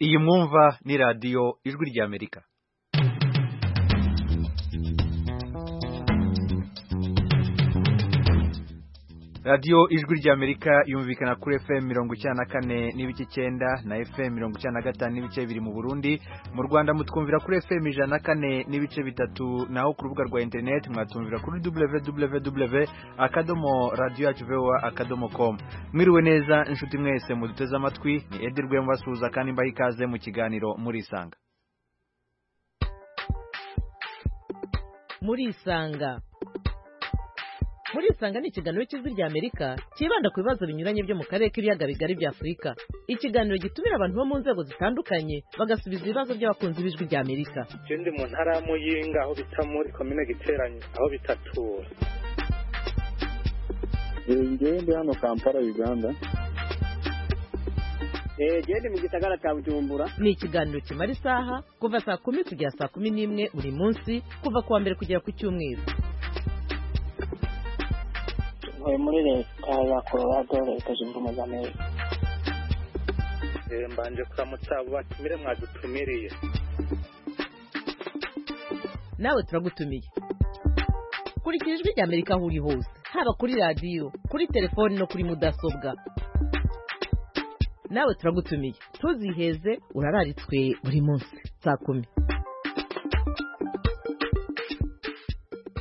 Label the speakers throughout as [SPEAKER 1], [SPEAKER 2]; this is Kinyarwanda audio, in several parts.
[SPEAKER 1] iyi mwumva ni radiyo ijwi ry'amerika radiyo ijwi ry'amerika yumvikana kuri fm mirongo icyenda na kane n'ibice icyenda na fm mirongo icyenda na gatanu n'ibice bibiri mu burundi mu rwanda mutwumvira kuri fm ijana na kane n'ibice bitatu naho ku rubuga rwa interineti mwatumvira kuri www akadomo radiyo yacu vowa akadomo komu mwiriwe neza inshuti mwese muduteze amatwi ni edi rwemvasuhuza kandi mbaha ikaze mu kiganiro murisanga
[SPEAKER 2] murisanga murisanga ni ikiganiro cy'ijwi ry'amerika cyibanda ku bibazo binyuranye byo mu karere k'ibiyaga bigari bya afurika ikiganiro gitumira abantu bo mu nzego zitandukanye bagasubiza ibibazo by'abakunzi b'ijwi ry'amerika
[SPEAKER 3] je ndi mu ntara ya muyinga aho bita muri komine giteranyi aho bitatura
[SPEAKER 4] ngewe ndi hano kampala uganda
[SPEAKER 5] eee ndi mu gisagara cya bujumbura
[SPEAKER 2] ni ikiganiro kimara isaha kuva saa kumi kugera saa kumi n'imwe buri munsi kuva ku wa mbere kugera ku cyumweru
[SPEAKER 6] ntuye muri leta ya colorado leta zunze ubumwe za amerika
[SPEAKER 3] Eh, mbanje kuramutsa abo batumire mwadutumiriye
[SPEAKER 2] nawe turagutumiye kurikira ijwi ry'amerika aho uri hose haba kuri radiyo kuri telefoni no kuri mudasobwa nawe turagutumiye ntuziheze urararitswe buri munsi saa kumi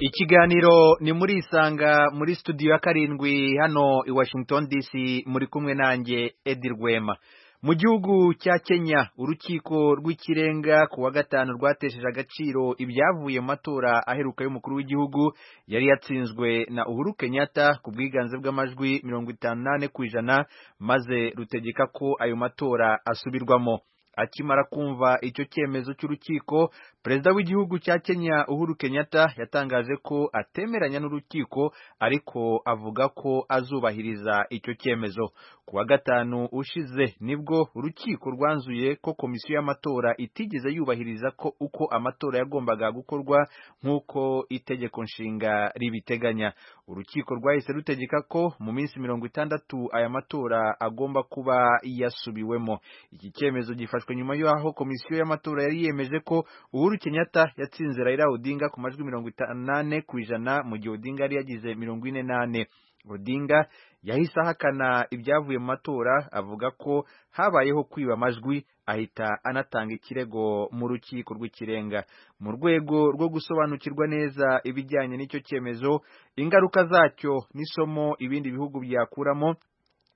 [SPEAKER 1] ikiganiro ni muri isanga muri studio ya karindwi hano i washington dc muri kumwe nanjye edi rwema mu gihugu cya kenya urukiko rw'ikirenga ku wa gatanu rwatesheje agaciro ibyavuye mu matora aheruka y'umukuru w'igihugu yari yatsinzwe na uhuru kenyatta ku bwiganze bw'amajwi mirongo itanu n'ane ku ijana maze rutegeka ko ayo matora asubirwamo akimara kumva icyo cyemezo cy'urukiko perezida w'igihugu cya kenya uhuru kenyatta yatangaje ko atemeranya n'urukiko ariko avuga ko azubahiriza icyo cyemezo ku wa gatanu ushize nibwo urukiko rwanzuye ko komisiyo y'amatora itigeze yubahiriza ko uko amatora yagombaga gukorwa nk'uko itegeko nshinga ribiteganya urukiko rwahise rutegeka ko mu minsi mirongo itandatu aya matora agomba kuba yasubiwemo iki cyemezo gifashwe nyuma y'aho komisiyo y'amatora yari yemeje ko uhuru kenyatta yatsinze raila odinga ku majwi mirongo itanu ku ijana mu gihe odinga yari yagize mirongo ine n'ane odinga yahise ahakana ibyavuye mu matora avuga ko habayeho kwiba amajwi ahita anatanga ikirego mu rukiko rw'ikirenga mu rwego rwo gusobanukirwa neza ibijyanye n'icyo cyemezo ingaruka zacyo n'isomo ibindi bihugu byakuramo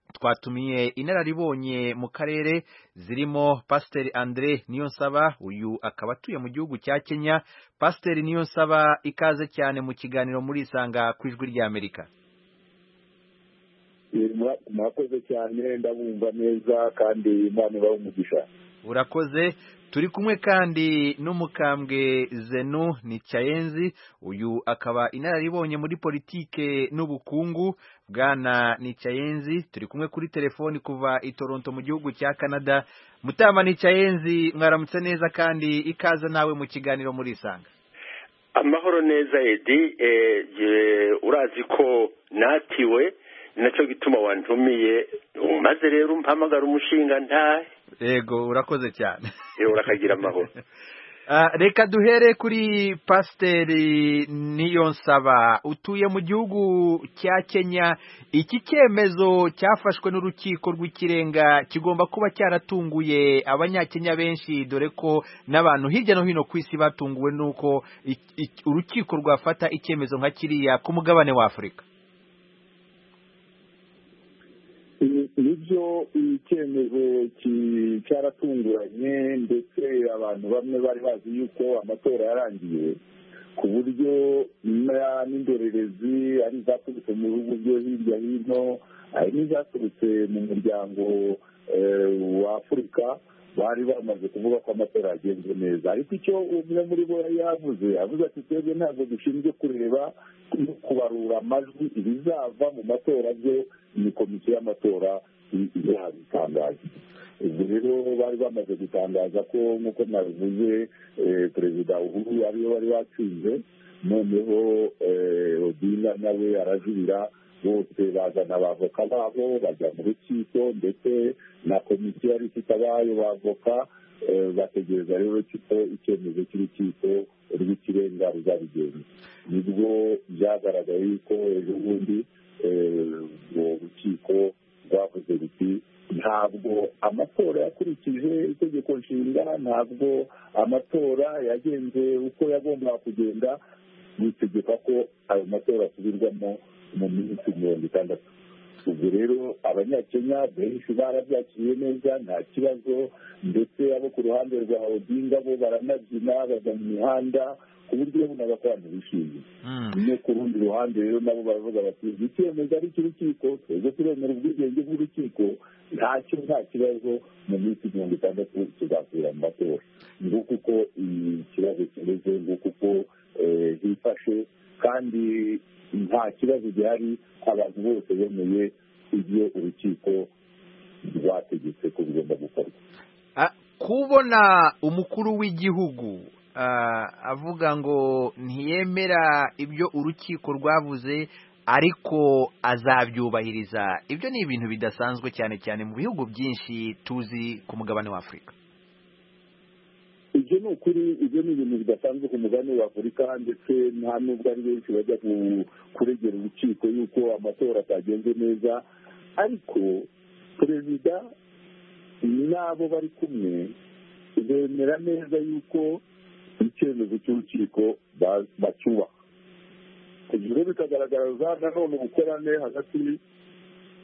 [SPEAKER 1] twatumiye inararibonye mu karere zirimo pasiteri andre niyonsaba uyu akaba atuye mu gihugu cya kenya pasiteri niyonsaba ikaze cyane mu kiganiro muri isanga ku ijwi ry'amerika
[SPEAKER 4] mwakoze cyane ndabumva neza kandi imana ibaha umugisha
[SPEAKER 1] urakoze turi kumwe kandi n'umukambwe zenu ni cyayenzi uyu akaba inararibonye muri politike n'ubukungu bwana ni cyayenzi turi kumwe kuri telefoni kuva i toronto mu gihugu cya canada mutama ni cyayenzi mwaramutse neza kandi ikaze nawe mu kiganiro murisanga
[SPEAKER 7] amahoro neza edi eh, je, urazi ko natiwe nacyo gituma wantumiye maze rero umpamagara umushinga ntahe
[SPEAKER 1] yego urakoze cyane
[SPEAKER 7] rero urakagira amahoro
[SPEAKER 1] Ah, reka duhere kuri pasiteri niyonsaba utuye mu gihugu cya kenya iki cyemezo cyafashwe n'urukiko rw'ikirenga kigomba kuba cyaratunguye abanyakenya benshi dore ko n'abantu hirya no hino ku isi batunguwe n'uko ik- ik- urukiko rwafata icyemezo nka kiriya ku mugabane wa afurika
[SPEAKER 4] nibyo icyemezo ki- cyaratunguranye ndetse abantu bamwe bari bazi yuko amatora yarangiye ku buryo na- n'indorerezi ari izaturutse mu bihugu byo hirya hino hari n'izaturutse mu muryango eh, wa afurika bari bamaze kuvuga ko amatora yagenze neza ariko icyo umwe muri bo yari yavuze avuze ati twebwe ntabwo dushinzwe kureba no kubarura amajwi ibizava mu matora byo ni komisiyo y'amatora i- izabitangaza ubwo rero bari bamaze gutangaza ko nk'uko nabivuze eh, perezida uhuru ariyo wari watsinze noneho eh, odinga nawe arajurira bose bazana abavoka babo bajya mu rukiko ndetse na komisiyo yari ifite abayo bavoka eh, bategereza rero ko icyemezo cy'urukiko rw'ikirenga ruzabigenza nibwo byagaragaye yuko ejo bundi eh, ubwo rukiko rwavuze ruti ntabwo amatora yakurikije itegeko nshinga ntabwo amatora yagenze uko yagombaga kugenda bitegeka ko ayo matora asubirwamo mu minsi mirongo itandatu ubwo rero abanyakenya benshi barabyakiriye neza nta kibazo ndetse abo ku ruhande rwa odinga bo baranabyina bajya mu mihanda ku buryo ubona ko abantu bishimye no ku rundi ruhande rero nabo baravuga bati icyemezo ari cy'urukiko twebwe turemera ubwigenge bw'urukiko ntacyo nta kibazo mu minsi mirongo itandatu tuzasubira mu matora nguko uko ikibazo kimeze nguko uko eh, hifashe kandi nta kibazo gihari abantu bose bemeye ibyo urukiko rwategetse ko bigomba gukorwa
[SPEAKER 1] Ah, kubona umukuru w'igihugu ah, avuga ngo ntiyemera ibyo urukiko rwavuze ariko azabyubahiriza ibyo ni ibintu bidasanzwe cyane cyane mu bihugu byinshi tuzi ku mugabane wa afurika
[SPEAKER 4] ibyo ni ukuri ibyo ni ibintu bidasanzwe ku mugabane wa afurika ndetse nta nubwo ari benshi bajya ku- kuregera urukiko yuko amatora atagenze neza ariko perezida n'abo bari kumwe bemera neza yuko icyemezo cy'urukiko ba- bacyubaha ibyo rero bikagaragaza nanone ubukorane hagati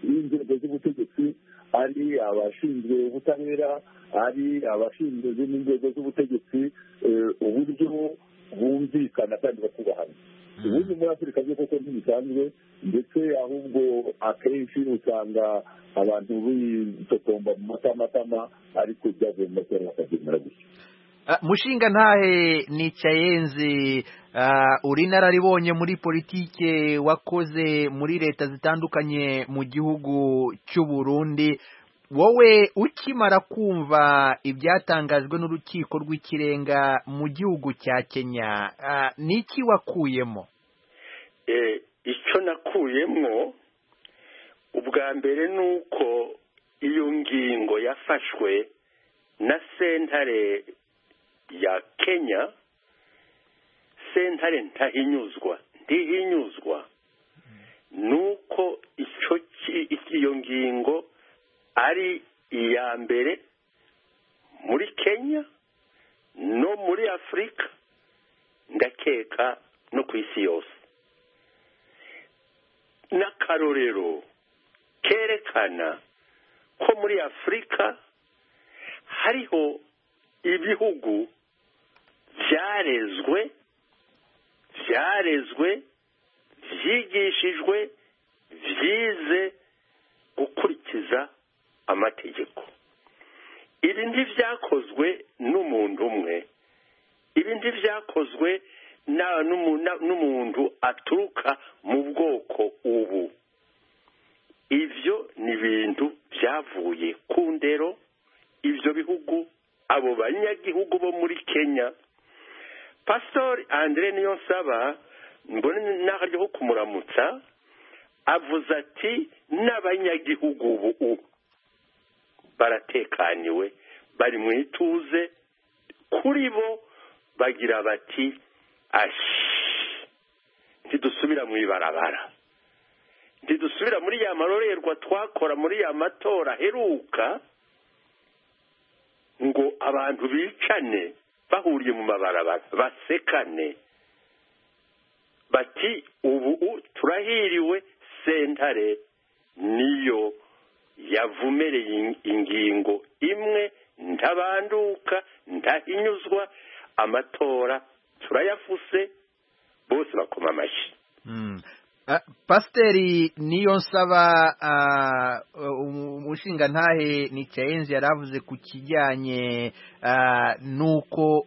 [SPEAKER 4] y'inzego z'ubutegetsi ari abashinzwe ubutabera ari abashinzwe izindi nzego z'ubutegetsi eh, uburyo bumvikana kandi bakubahana ubundi muri afurika byo koko ntibisanzwe ndetse ahubwo akenshi usanga abantu bitotomba mu matamatama ariko byavuye mu matora bakabyemera gutya
[SPEAKER 1] Ah, mushinga ntahe ni Chayenzi ah, uri inararibonye muri politike wakoze muri leta zitandukanye mu gihugu cy'u Burundi wowe ukimara kumva ibyatangajwe n'urukiko rw'ikirenga mu gihugu cya Kenya ah, niki wakuyemo
[SPEAKER 7] Eh, icyo nakuyemo ubwa mbere ni uko iyo ngingo yafashwe na sentare ya kenya sentare ntahinyuzwa ntihinyuzwa ni uko icyo ki- iyo ngingo ari iya mbere muri kenya no muri afurika ndakeka no ku isi yose n'akarorero kerekana ko muri afurika hariho ibihugu byarezwe byarezwe byigishijwe byize gukurikiza amategeko ibi ntibyakozwe n'umuntu umwe ibi ntibyakozwe na- n'umu- na- n'umuntu aturuka mu bwoko ubu ibyo ni ibintu byavuye ku ndero ibyo bihugu abo banyagihugu bo muri kenya pasitori andire niyo nsaba mbone n'akaryo ko kumuramutsa avuze ati n'abanyagihugu ubu ubu baratekaniwe bari mu ituze kuri bo bagira bati ashi ntidusubira mu ibarabara ntidusubira muri ya marorerwa twakora muri ya matora aheruka ngo abantu bicane bahuriye mu mabarabara basekane bati ubu u- turahiriwe sentare niyo yavumereye in- ingingo imwe ntabanduka ntahinyuzwa amatora turayafuse bose bakoma amashyi
[SPEAKER 1] Mm. Ah, Pasiteri niyo nsaba ah, um- umushinga ntahe ni Chayenzi yari avuze ku kijyanye ah, n'uko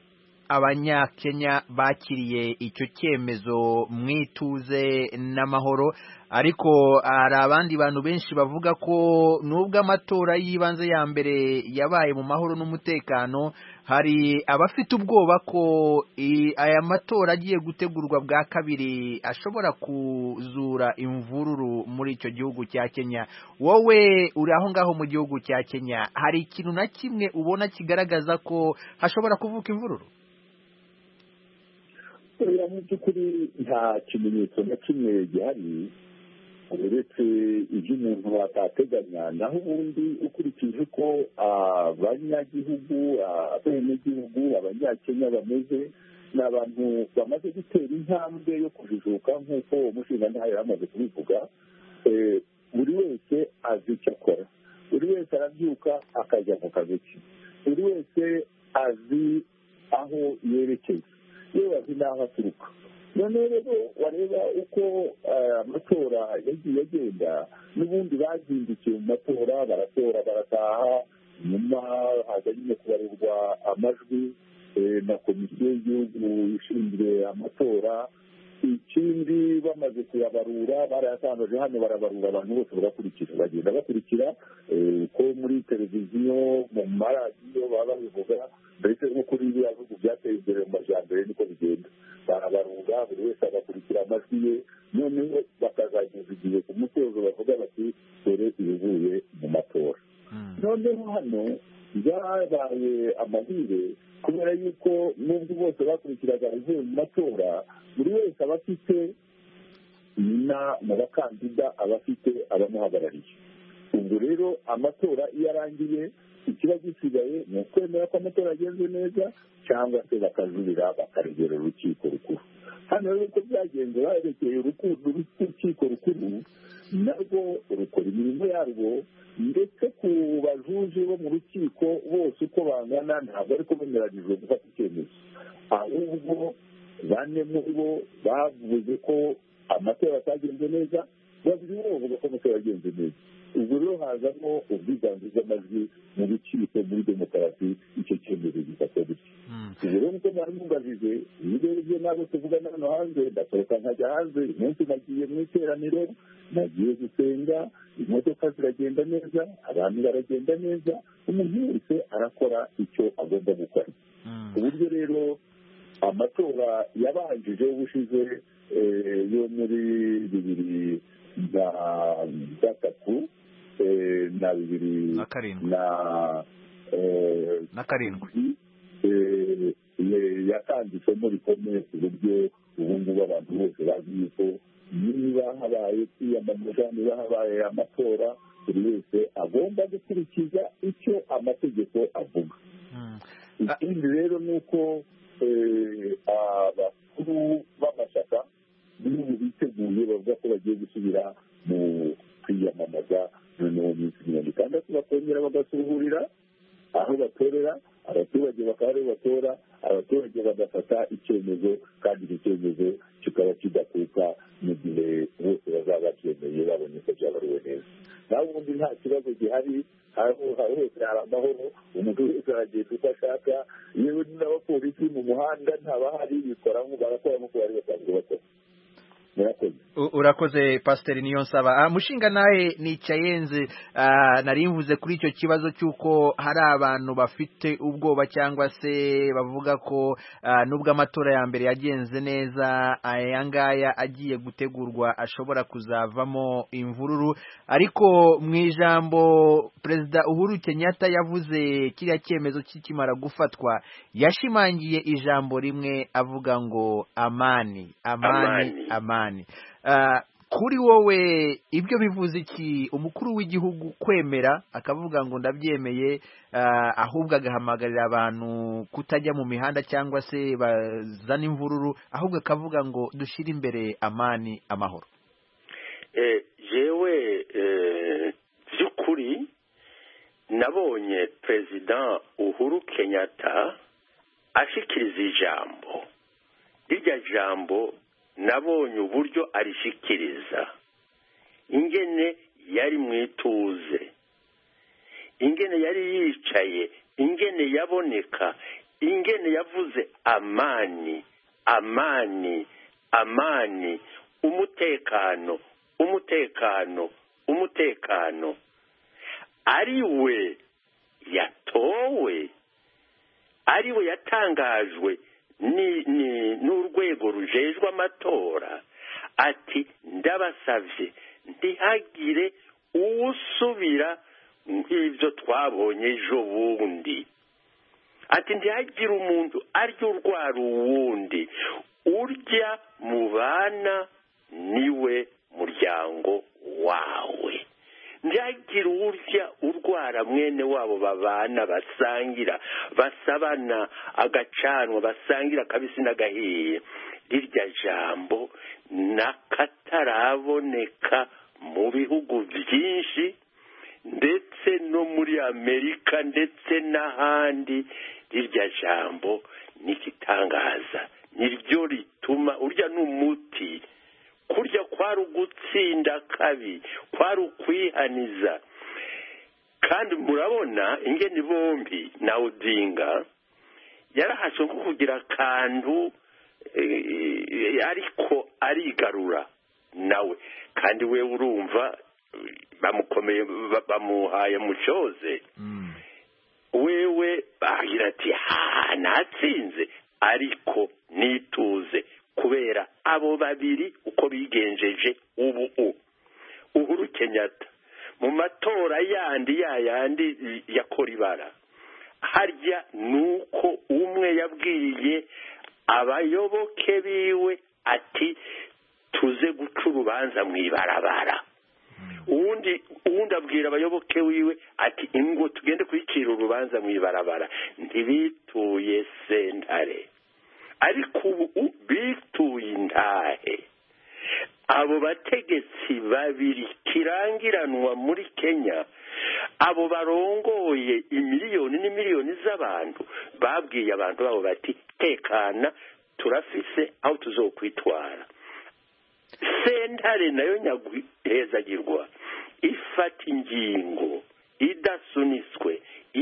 [SPEAKER 1] abanyakenya bakiriye icyo cyemezo mu ituze n'amahoro ariko hari abandi bantu benshi bavuga ko nubwo amatora y'ibanze ya mbere yabaye mu mahoro n'umutekano hari abafite ubwoba ko i- aya matora agiye gutegurwa bwa kabiri ashobora kuzura imvururu muri icyo gihugu cya Kenya wowe uri aho ngaho mu gihugu cya Kenya hari ikintu na kimwe ubona kigaragaza ko hashobora kuvuka imvururu
[SPEAKER 4] oya mu by'ukuri nta kimenyetso na kimwe gihari uretse ibyo umuntu atateganya naho ubundi ukurikije uko abanyagihugu abenegihugu abanyakenya bameze ni abantu bamaze gutera intambwe yo kujijuka nk'uko uwo mushingantahe yari amaze kubivuga Eh, buri wese azi icyo akora buri wese arabyuka akajya mu kazi ke buri wese azi aho yerekeza yewe azi n'aho aturuka noneho rero wareba uko eh, amatora yagiye agenda n'ubundi bazindukiye mu matora baratora barataha nyuma haza nyine kubarurwa amajwi eh, na komisiyo y'igihugu ishinzwe amatora ikindi bamaze kuyabarura barayatangaje hano barabarura abantu bose bagakurikira bagenda bakurikira eh, ko muri televiziyo mu maradiyo baba babivuga mbese no kuri biriya bihugu byateye imbere mu majyambere niko bigenda barabarura buri wese agakurikira amajwi ye noneho bakazageza igihe ku musozo bavuga bati dore ibivuye mu matora noneho hano byabaye amahire kubera yuko nubwo bose bakurikiraga abavuye mu matora buri wese aba afite na mu bakandida aba afite abamuhagarariye ubwo rero amatora iyo arangiye ikiba gisigaye ni ukwemera ko amatora yagenze neza cyangwa se bakajurira bakaregera urukiko rukuru hano rero uko byagenze barekeye uruku- urukiko rukuru narwo rukora imirimo yarwo ndetse ku bajuje bo mu rukiko bose uko bangana ntabwo ariko bemeranyijwe gufata icyemezo ahubwo bane muri bo bavuze ko amatora atagenze neza babiri bo bavuga ko amatora yagenze neza ubwo rero hazamo ubwiganze bw'amajwi mu rukiko muri demokarasi icyo cyemezo gifata gutya ubwo rero nk'uko mwari mwubajije iyo urebye nabo tuvugana hano hanze ndasohoka nkajya hanze uyu munsi nagiye mu iteraniro nagiye gusenga imodoka ziragenda neza abantu baragenda neza umuntu wese arakora icyo agomba gukora ku buryo rero amatora yabanjije ubushize eh, yo muri bibiri na gatatu eh, na bibiri
[SPEAKER 1] Na karindwi.
[SPEAKER 4] na eh,
[SPEAKER 1] na karindwi
[SPEAKER 4] eh, eh, yatanditsemo rikomeye ku buryo ubu ngubu abantu bose bazi yuko niba habaye kwiyamamaza niba habaye amatora buri wese agomba gukurikiza icyo amategeko avuga
[SPEAKER 1] Mm.
[SPEAKER 4] ikindi rero ni uko eh, abakuru b'amashyaka n'ubu biteguye bavuga ko bagiye gusubira mu kwiyamamaza noneho mu minsi mirongo itandatu bakongera bagasuhurira aho batorera abaturage bakaba aribo batora abaturage bagafata icyemezo kandi icyo cyemezo kikaba kidakuka mu gihe bose bazaba bacyemeye babonye ko byabariwe neza naho ubundi nta kibazo gihari aho aho hose hari amahoro umuntu wese aragenda uko ashaka yewe n'abapolisi mu muhanda ntabahari bikora nk'uko barakora nk'uko bari basanzwe bakora murakoze
[SPEAKER 1] U- urakoze pasiteri niyo nsaba Ah, mushinga nawe nicayenze ah, nari mvuze kuri icyo kibazo cy'uko hari abantu bafite ubwoba cyangwa se bavuga ko ah, nubwo amatora ya mbere yagenze neza aya ngaya agiye gutegurwa ashobora kuzavamo imvururu ariko mu ijambo perezida uhuru kenyatta yavuze kiriya cyemezo kikimara gufatwa yashimangiye ijambo rimwe avuga ngo amani amani
[SPEAKER 7] Amani.
[SPEAKER 1] amani Ah, kuri wowe ibyo bivuze iki umukuru w'igihugu kwemera akavuga ngo ndabyemeye ah, ahubwo agahamagarira abantu kutajya mu mihanda cyangwa se bazana imvururu ahubwo akavuga ngo dushyire imbere amani amahoro
[SPEAKER 7] Eh, jewe eh, by'ukuri nabonye perezida uhuru kenyatta ashikiriza ijambo rirya jambo nabonye uburyo arishikiriza ingene yari mu ituze ingene yari yicaye ingene yaboneka ingene yavuze amani amani amani umutekano umutekano umutekano ari we yatowe ari we yatangajwe ni- ni- n'urwego rujejwe amatora ati ndabasabye ntihagire uwusubira nk'ibyo twabonye ejo bundi ati ntihagire umuntu arya urwara uwundi urya mu bana niwe muryango wawe ntihagire urya urwara mwene wabo babana basangira basabana agacanwa basangira akabisi n'agahiye rirya jambo n'akataraboneka mu bihugu byinshi ndetse no muri amerika ndetse n'ahandi rirya jambo ni igitangaza ni ryo rituma urya ni umuti kurya kwari ugutsinda kabi kwari ukwihaniza kandi murabona ingeni bombi na udinga yarahashwe nko kugira akantu eh, ariko arigarura nawe kandi we urumva eh, bamukomeye ba- bamuhaye mucoze
[SPEAKER 1] Mm.
[SPEAKER 7] wewe bagira ati ha natsinze ariko nituze kubera abo babiri uko bigenjeje ubu u uhuru kenyatta mu matora yandi yayandi ya koribara harya nuko umwe yabwiye abayoboke biwe ati tuze guca urubanza mu ibarabara uwundi uwundi abwira abayoboke wiwe ati ingo tugende kuyicira urubanza mu ibarabara ntibituye sentare ariko ubu u- bituye intahe abo bategetsi babiri kirangiranwa muri kenya abo barongoye imiliyoni n'imiliyoni z'abantu babwiye abantu babo bati tekana turafise aho tuzokwitwara sentare nayo nyaguhezagirwa ifata ingingo idasuniswe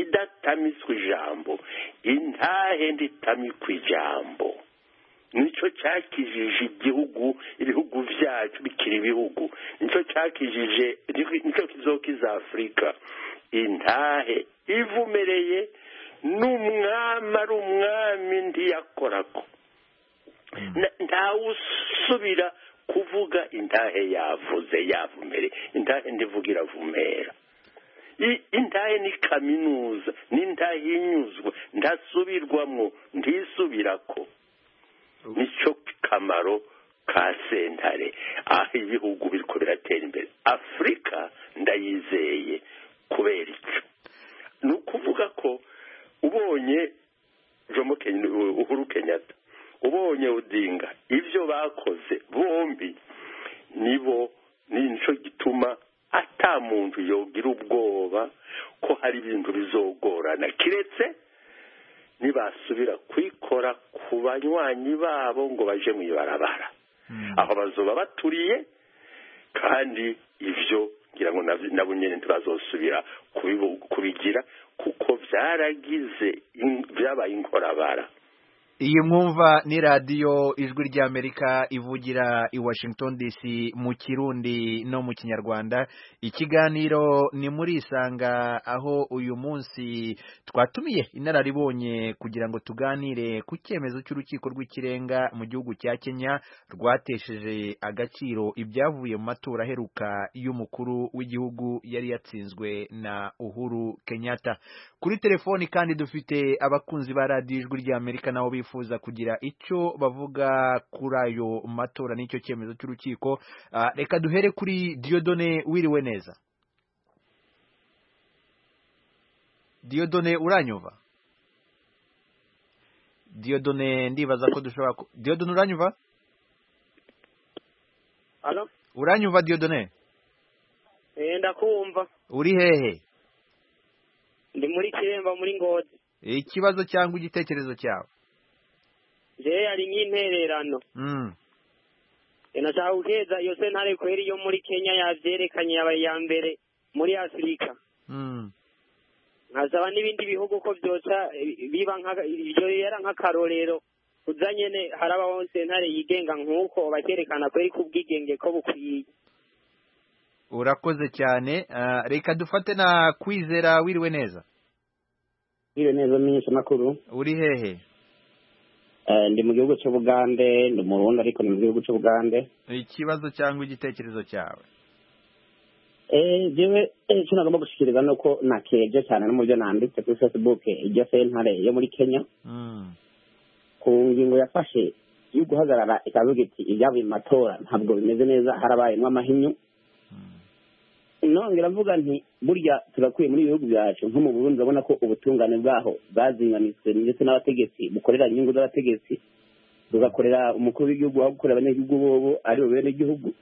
[SPEAKER 7] idatamiswe ijambo intahe nditamikwe ijambo nicyo cyakijije igihugu ibihugu byacu bikiri ibihugu nicyo cyakijije nicyo kizokiza afurika intahe ivumereye n'umwami ari umwami ntiyakorako Na- ntawusubira kuvuga intahe yavuze yavumere intahe ndivuga iravumera I- intahe ni kaminuza n'intahe inyuzwa ndasubirwamo ntisubirako nicyo kamaro ka sentare aho ibihugu biriko biratera imbere afurika ndayizeye kubera icyo ni ukuvuga ko ubonye jomo Ken- uhuru kenyatta ubonye udinga ibyo bakoze bombi nibo nicyo gituma ata muntu yogira ubwoba ko hari ibintu bizogorana kiretse nibasubira kwikora ku banywanyi babo ngo baje mu ibarabara aho bazoba baturiye kandi ibyo ngira ngo nabyo- nabo nyine ntibazosubira kubibu- kubigira kuko byaragize in- byabaye inkorabara
[SPEAKER 1] iyi mwumva ni radiyo ijwi ry'amerika ivugira i washington dc mu kirundi no mu kinyarwanda ikiganiro ni muri isanga aho uyu munsi twatumiye inararibonye kugira ngo tuganire ku cyemezo cy'urukiko rw'ikirenga mu gihugu cya kenya rwatesheje agaciro ibyavuye mu matora aheruka y'umukuru w'igihugu yari yatsinzwe na uhuru kenyatta kuri telefoni kandi dufite abakunzi ba radiyo ijwi ry'amerika nabo bifuza kugira icyo bavuga kuri ayo matora n'icyo cyemezo cy'urukiko Ah, reka duhere kuri diodone wiriwe neza diodone uranyumva diodone ndibaza ko dushobora ku- diodone uranyumva
[SPEAKER 5] Alo?
[SPEAKER 1] uranyumva diodone
[SPEAKER 5] Eh, ndakumva
[SPEAKER 1] uri hehe
[SPEAKER 5] ndi muri kiremba muri ngozi
[SPEAKER 1] ikibazo cyangwa igitekerezo cyawe
[SPEAKER 5] jewe yari nk'intererano
[SPEAKER 1] Mm,
[SPEAKER 5] Eh, nashaka guheza iyo sentare kweri yo muri kenya yavyerekanye yabaye iya mbere muri afurika
[SPEAKER 1] mm,
[SPEAKER 5] nkazaba n'ibindi bihugu ko byoca eh, biba nka- ibyo yera nk'akarorero uza nyene harabaho sentare yigenga nk'uko bakerekana kweri ko ubwigenge ko bukwiye
[SPEAKER 1] urakoze cyane ah, reka dufate na kwizera wiriwe neza
[SPEAKER 8] Ngiriwe neza menyeshamakuru
[SPEAKER 1] uri hehe
[SPEAKER 8] Eh, ndi mu gihugu cy'ubugande ndi mu rundi ariko ni mu gihugu cy'ubugande
[SPEAKER 1] ikibazo cyangwa igitekerezo cyawe
[SPEAKER 8] Eh, jewe eh, icyo nagomba gushikiriza ni uko nakeje cyane no mu byo nanditse kuri facebook iryo sentare yo muri kenya
[SPEAKER 1] Mm.
[SPEAKER 8] ku ngingo yafashe yo guhagarara ikavuga iti ibyavuye mu matora ntabwo bimeze neza harabayemwo amahinyu
[SPEAKER 1] Mm.
[SPEAKER 8] nongera mvuga nti burya turakwiye muri ibihugu byacu nko mu burundi urabona ko ubutungane bwaho bwazinganitse ndetse n'abategetsi bukorera inyungu z'abategetsi bugakorera umukuru w'igihugu aho gukorera abanyagihugu bobo ari bo benegihugu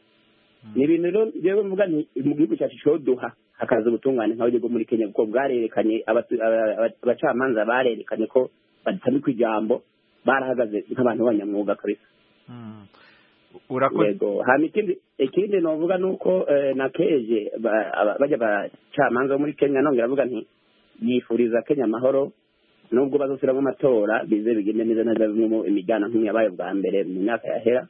[SPEAKER 8] ni ibintu rero njyewe mvuga nti mu gihugu cyacu coduha hakaza ubutungane nka bwo muri kenya kuko bwarerekanye abatu- aba- aba- abacamanza barerekanye ko badutambika ijambo barahagaze nk'abantu b'abanyamwuga kabisa
[SPEAKER 1] Mm. urakoze
[SPEAKER 8] yego hama ikindi ikindi novuga nuko eh, nakeje ba- aba- bajya bacamanza bo muri kenya nongera avuga nti yifuriza kenya amahoro nubwo bazosubiramo amatora bize bigende neza neza bimwe mu imijyana nk'iyo yabaye bwa mbere mu myaka yahera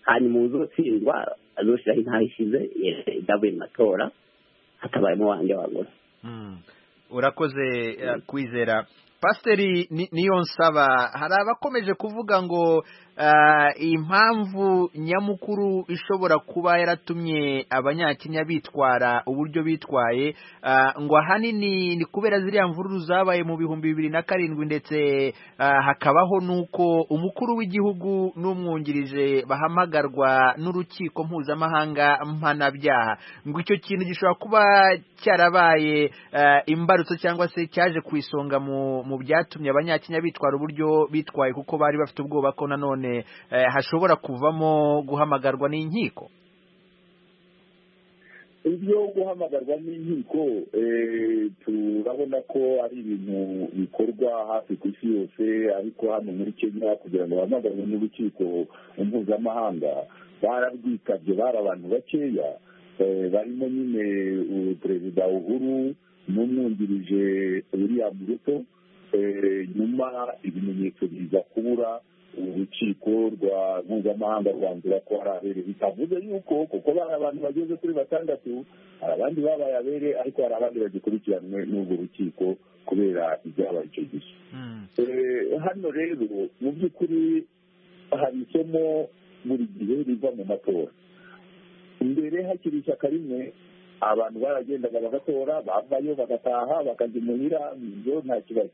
[SPEAKER 8] hanyuma uzotsindwa azoshiraho intaha ishize idavuye mu matora hatabayemo wanjye wagura
[SPEAKER 1] Mm. urakoze eh, kwizera pasiteri Ni- niyo nsaba hari abakomeje kuvuga ngo ah, impamvu nyamukuru ishobora kuba yaratumye abanyakenya bitwara uburyo bitwaye ah, ngo ahanini ni kubera ziriya mvururu zabaye mu bihumbi bibiri na karindwi ndetse ah, hakabaho n'uko umukuru w'igihugu n'umwungirije bahamagarwa n'urukiko mpuzamahanga mpanabyaha ngo icyo kintu gishobora kuba cyarabaye eh, imbarutso cyangwa se cyaje ku isonga mu mu byatumye abanyakenya bitwara uburyo bitwaye kuko bari bafite ubwoba ko nanone eh, hashobora kuvamo guhamagarwa n'inkiko
[SPEAKER 4] ibyo guhamagarwa n'inkiko eh, turabona ko ari ibintu bikorwa hafi ku isi yose ariko hano muri kenya kugira ngo bahamagarwe n'urukiko mpuzamahanga bararwitabye bari abantu bakeya Eh, barimo nyine uh, perezida uhuru n'umwungirije william ruto Eh, nyuma ibimenyetso biza kubura urukiko rwa mpuzamahanga rwanzura ko hari abere bitavuze yuko kuko bari abantu bageze kuri batandatu hari abandi babaye abere ariko hari abandi bagikurikiranwe n'urwo rukiko kubera ibyabaye icyo gihe Eh, hano rero mu by'ukuri hari isomo buri gihe riva mu matora mbere hakiri ishyaka rimwe abantu baragendaga bagatora bavayo bagataha bakajya imuhira ibyo nta kibazo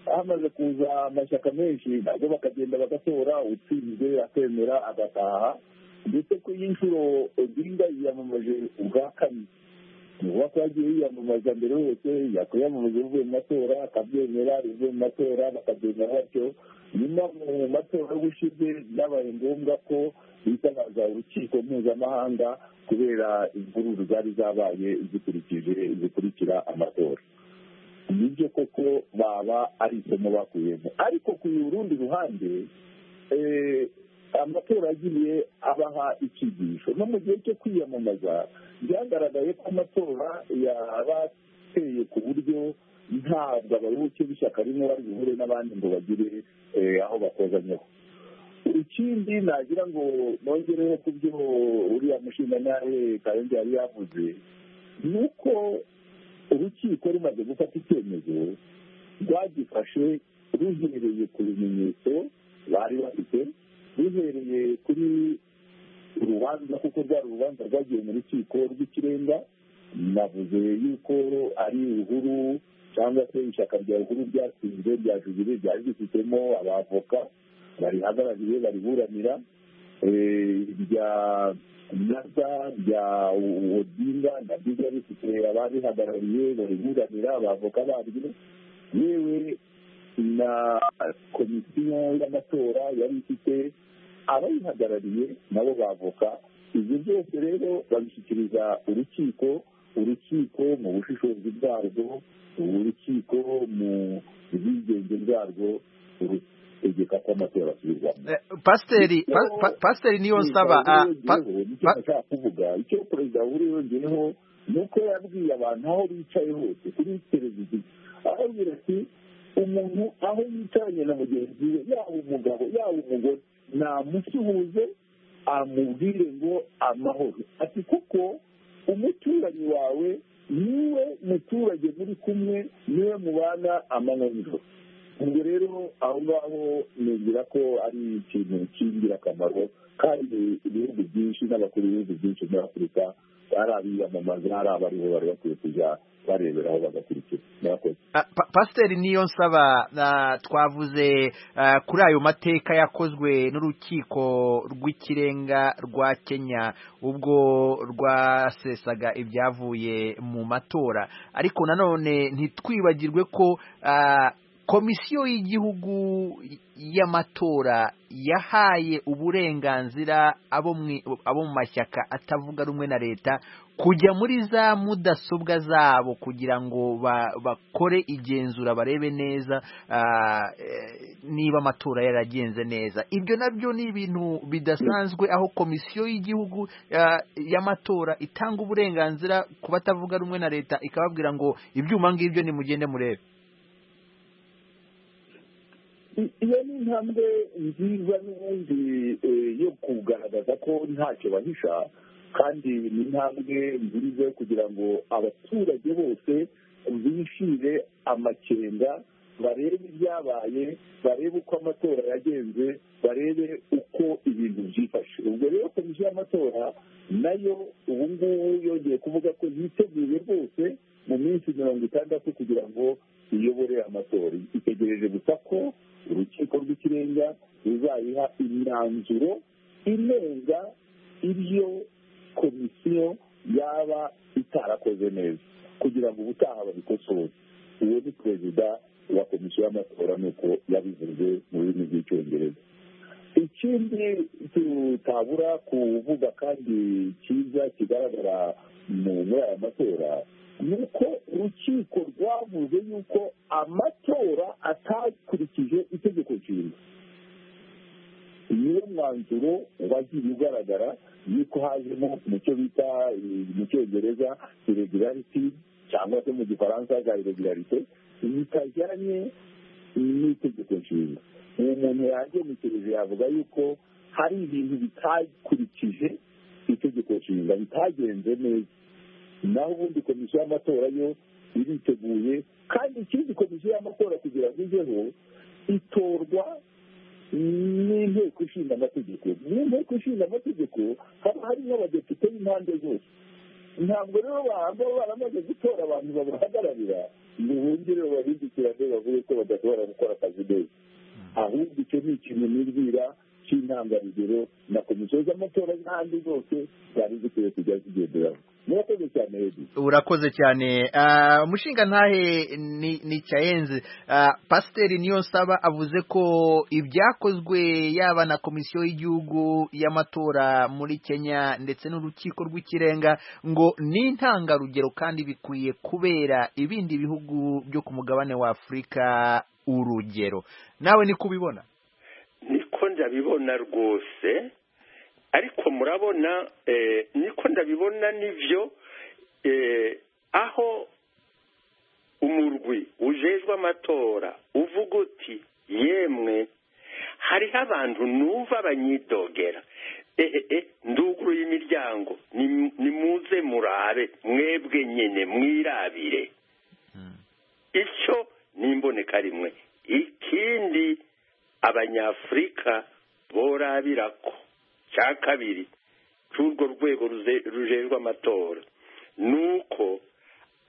[SPEAKER 4] hamaze kuza amashyaka menshi nabwo bakagenda bagatora utsinzwe akemera agataha ndetse ku y'inshuro odinga yiyamamaje ubwa kabiri nuba ko yagiye yiyamamaza mbere hose yakwiyamamaza bivuye mu matora akabyemera bivuye mu matora bakabyemera batyo nyuma mu matora y'ubushize byabaye ngombwa ko bitabaza urukiko mpuzamahanga kubera imvururu zari zabaye zikurikije zikurikira amatora nibyo koko baba ari isomo bakuyemo ariko ku rundi ruhande eh, amatora agiye abaha icyigisho no mu gihe cyo kwiyamamaza byagaragaye ko amatora yabateye ku buryo ntabwo abayoboke b'ishyaka rimwe bari buhure n'abandi ngo bagire eh, aho bakozanyeho ikindi nagira ngo nongereho ku byo uriya mushinganyahe karenzi yari yavuze ni uko urukiko rumaze gufata icyemezo rwagifashe ruhereye ku bimenyetso bari bafite ruhereye kuri urubanza kuko rwari urubanza rwagiye mu rukiko rw'ikirenga navuze yuko ari uhuru cyangwa se ishyaka rya uhuru ryatsinze rya jubire ryari rifitemo abavoka barihagarariye bariburanira eh, rya nyaza rya odinga nabyo ryari rifite abarihagarariye bariburanira abavoka baryo yewe na komisiyo y'amatora yari ifite abayihagarariye nabo bavoka ibyo byose rero babishyikiriza urukiko urukiko mu bushishozi bwarwo urukiko mu bwigenge bwarwo rutegeka ko amatora asubirwamo
[SPEAKER 1] Eh, pasiteri
[SPEAKER 4] Icyo-
[SPEAKER 1] pa- pa- pasiteri niyo
[SPEAKER 4] Icyo
[SPEAKER 1] nsaba ah, pa-
[SPEAKER 4] yongeyeho, nicyo
[SPEAKER 1] pa-
[SPEAKER 4] nashaka kuvuga icyo perezida uhuru yongeyeho ni uko yabwiye abantu aho bicaye hose kuri televiziyo arababwira ati umuntu aho yicaranye na mugenzi we yaba umugabo yaba umugore namusuhuze amubwire ngo amahoro ati kuko umuturanyi wawe niwe muturage muri kumwe niwe mubana amanywa n'ijoro ubwo rero aho ngaho nubwira ko ari ikintu cy'ingirakamaro kandi ibihugu byinshi n'abakuru b'ibihugu byinshi muri afurika ari abiyamamaza ari abariho bari bakwiye kujya bareberaho bagakurikira murakoze
[SPEAKER 1] Ah, pa- pasiteri niyo nsaba ah, twavuze ah, kuri ayo mateka yakozwe n'urukiko rw'ikirenga rwa kenya ubwo rwasesaga ibyavuye mu matora ariko nanone ntitwibagirwe ko ah, komisiyo y'igihugu y'amatora yahaye uburenganzira abo mwi- abo mu mashyaka atavuga rumwe na leta kujya muri za mudasobwa zabo kugira ngo ba- bakore igenzura barebe neza ah, eh, niba amatora yaragenze neza ibyo nabyo ni ibintu bidasanzwe aho komisiyo y'igihugu ah, y'amatora itanga uburenganzira ku batavuga rumwe na leta ikababwira ngo ibyuma ngibyo nimugende murebe
[SPEAKER 4] I- iyo ni intambwe nziza n'ubundi eh, yo kugaragaza ko ntacyo bahisha kandi ni intambwe nziza yo kugira ngo abaturage bose bishire amakenga barebe ibyabaye barebe uko amatora yagenze barebe uko ibintu byifashe ubwo rero komisiyo y'amatora nayo ubu ngubu yongeye kuvuga ko yiteguye rwose mu minsi mirongo itandatu kugira ngo iyobore amatora itegereje gusa ko urukiko rw'ikirenga ruzayiha imyanzuro inenga ibyo komisiyo yaba itarakoze neza kugira ngo ubutaha babikosore uwo ni perezida wa komisiyo y'amatora nuko yabivuze mu rurimi rw'icyongereza ikindi tutabura kuvuga kandi cyiza kigaragara mu- muri aya matora ni uko urukiko rwavuze yuko amatora atakurikije itegeko nshinga niwo mwanzuro wagiye ugaragara yuko hajemo mu cyo bita eh, mu cyongereza irregularity cyangwa se mu gifaransa za irregularity bitajyanye n'itegeko nshinga uwo muntu yagenekereje yavuga yuko hari ibintu bitakurikije itegeko nshinga bitagenze neza naho ubundi komisiyo y'amatora yo iriteguye kandi ikindi komisiyo y'amatora kugira ngo igeho itorwa n'inteko ishinga amategeko mu nteko ishinga amategeko haba harimo abadepite b'impande zose ntabwo rero bahamba baramaze gutora abantu babahagararira ngo bongere babindikirane bavuge ko badashobora gukora akazi neza ahubwo icyo ni ikintu nibwira cy'intangarugero na komisiyo z'amatora n'ahandi zose zari zikwiye kujya zigenderaho murakoze cyane redi
[SPEAKER 1] urakoze cyane Ah, umushinga ntahe ni ni cyayenze Ah, pasiteri niyo nsaba avuze ko ibyakozwe yaba na komisiyo y'igihugu y'amatora muri kenya ndetse n'urukiko rw'ikirenga ngo ni intangarugero kandi bikwiye kubera ibindi bihugu byo ku mugabane wa afurika urugero nawe ni kubibona
[SPEAKER 7] niko ndabibona rwose ariko murabona eh, niko ndabibona nibyo eh, aho umurwi ujejwe amatora uvuga uti yemwe hariho abantu numva banyidogera e, e, e, nduguruye imiryango nim- nimuze murabe mwebwe nyine mwirabire icyo ni imboneka rimwe ikindi abanyafurika borabira ko cya kabiri cy'urwo rwego ruze- rujejwe amatora ni uko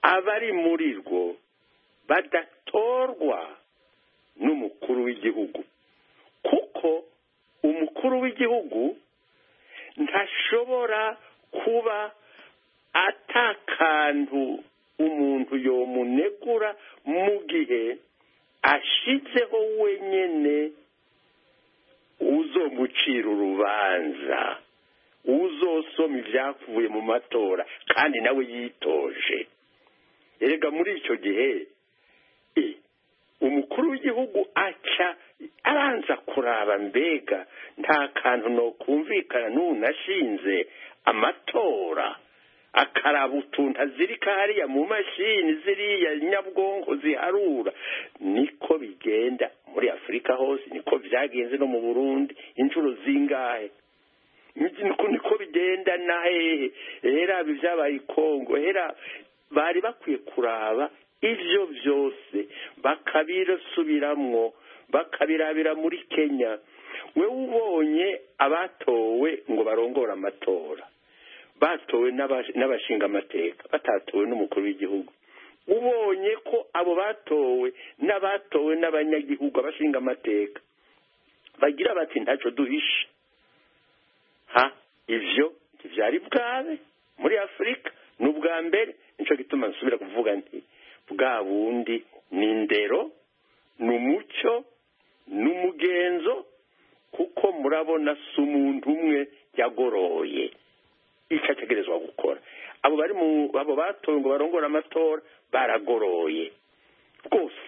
[SPEAKER 7] abari muri rwo badatorwa n'umukuru w'igihugu kuko umukuru w'igihugu ntashobora kuba atakantu umuntu yomunegura mu gihe ashyizeho wenyine uzomucira urubanza uzosoma ibyavuye mu matora kandi nawe yitoje erega muri icyo gihe e, umukuru w'igihugu aca aranza kuraba mbega nta kantu no kumvikana n'unashinze amatora akaraba utuntu azirika hariya mu mashini ziriya nyabwonko ziharura niko bigenda muri afurika hose niko byagenze no mu burundi inshuro zingahe niko niko bigenda na hehe hera ibyabaye i kongo hera bari bakwiye kuraba ibyo byose bakabisubiramwo bakabirabira muri kenya we ubonye abatowe ngo barongore amatora batowe n'abashinga amateka batatowe n'umukuru w'igihugu ubonye ko abo batowe n'abatowe n'abanyagihugu abashinga amateka bagira bati ntacyo duhishe ha ibyo byari bwabe muri afurika ni ubwa mbere nicyo gituma nsubira kuvuga nti bwa bundi ni indero ni umucyo ni umugenzo kuko murabona si umuntu umwe yagoroye icyo ategerezwa gukora abo bari mu abo batowe ngo barongore amatora baragoroye rwose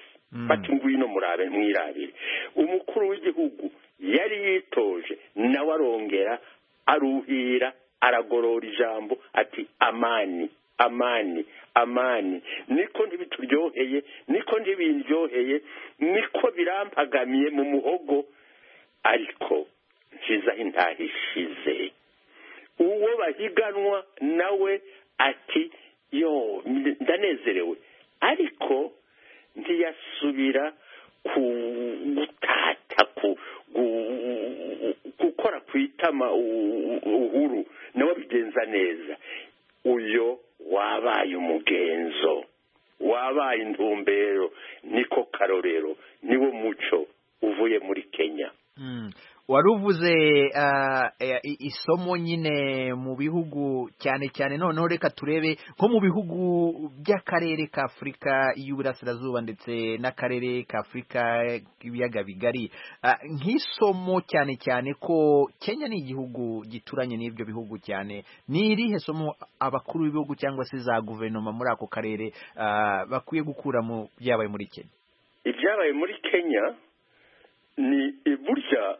[SPEAKER 7] bati ngwino murabe mwirabire umukuru w'igihugu yari yitoje nawe arongera aruhira aragorora ijambo ati amani amani amani niko ntibituryoheye niko ntibindyoheye niko birampagamiye mu muhogo ariko nshyizeho intaha ishize uwo bahiganwa nawe ati yo ndanezerewe ariko ntiyasubira gutata gukora ku itama uhuru nawe abigenza neza uyo wabaye umugenzo wabaye intumbero niko karorero niwo muco uvuye muri kenya
[SPEAKER 1] wari uvuze isomo nyine mu bihugu cyane cyane noneho reka turebe nko mu bihugu by'akarere ka afurika y'uburasirazuba ndetse n'akarere ka afurika k'ibiyaga bigari nk'isomo cyane cyane ko kenya ni igihugu gituranye n'ibyo bihugu cyane ni irihe somo abakuru b'ibihugu cyangwa se za guverinoma muri ako karere bakwiye gukura mu byabaye muri kenya
[SPEAKER 7] ibyabaye muri kenya ni burya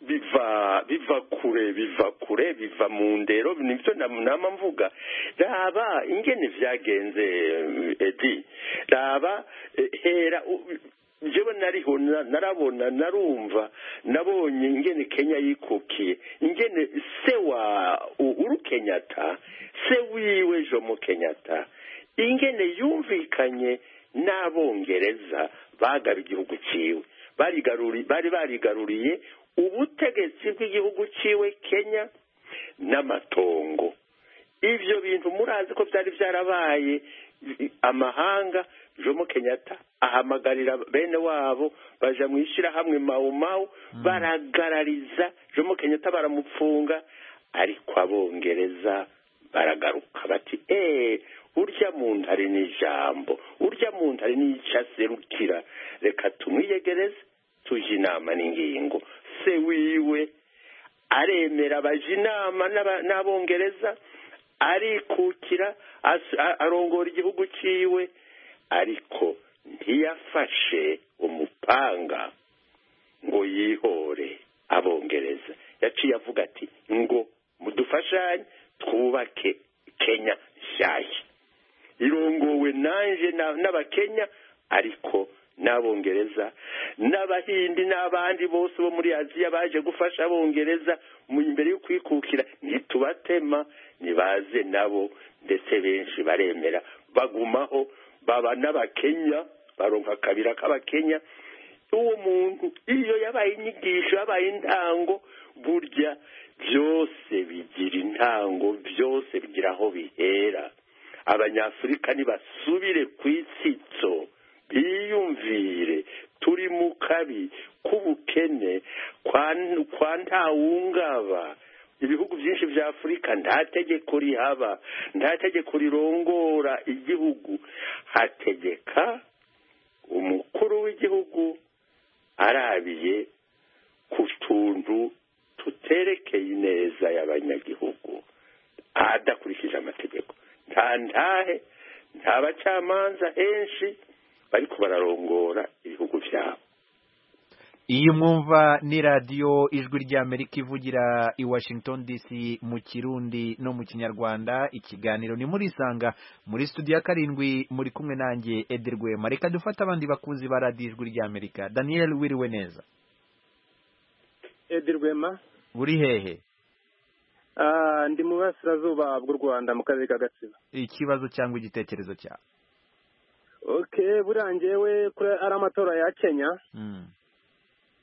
[SPEAKER 7] biva biva kure biva kure biva mu ndero nibyo nama mvuga raba ingene byagenze edi raba hera njyewe nariho narabona narumva nabonye ingene kenya yikukiye ingene se wa uhuru kenyatta se wiwe jomo kenyatta ingene yumvikanye n'abongereza bagaba igihugu cyiwe bari barigaruriye ubutegetsi bw'igihugu cyiwe kenya n'amatongo ibyo bintu murazi ko byari byarabaye amahanga jomo kenyatta ahamagarira bene wabo baja mu ishyirahamwe mawumawu baragarariza jomo kenyatta baramupfunga ariko abongereza baragaruka bati eee urya muntu ari n'ijambo urya muntu ari n'icyo aserukira reka tumwiyegereze tujye inama n'ingingo se wiwe aremera abajya inama n'abongereza arikukira arongora igihugu cyiwe ariko ntiyafashe umupanga ngo yihore abongereza yaciye avuga ati ngo mudufashanye twubake kenya nshyashya irongowe nanje n'abakenya ariko n'abongereza n'abahindi n'abandi bose bo muri aziya baje gufasha abongereza imbere yo kwikukira ntitubatema ntibaze nabo ndetse benshi baremera bagumaho baba n'abakenya baronka akabira k'abakenya uwo muntu iyo yabaye inyigisho yabaye intango burya byose bigira intango byose bigira aho bihera abanyafurika ntibasubire ku itsitso biyumvire turi mu kabi k'ubukene kwa ntawungaba ibihugu byinshi bya afurika nta tegeko rihaba nta tegeko rirongora igihugu hategeka umukuru w'igihugu arabiye ku tuntu tuterekeye neza y'abanyagihugu adakurikije amategeko nta ntahe nta bacamanza henshi bariko bararongora ibihugu byabo
[SPEAKER 1] iyi mwumva ni radiyo ijwi ry'amerika ivugira i washington dc mu kirundi no mu kinyarwanda ikiganiro ni muri isanga muri studio ya karindwi muri kumwe nanjye Rwema reka dufate abandi bakunzi ba radiyo ijwi ry'amerika daniel wiriwe neza
[SPEAKER 3] edi rwema
[SPEAKER 1] buri hehe
[SPEAKER 3] Ah, ndi mu burasirazuba bw'u rwanda mu karere ka gatsibo
[SPEAKER 1] ikibazo cyangwa igitekerezo cyawe
[SPEAKER 3] okay buriya njyewe kuri ari amatora ya kenya
[SPEAKER 1] Mm.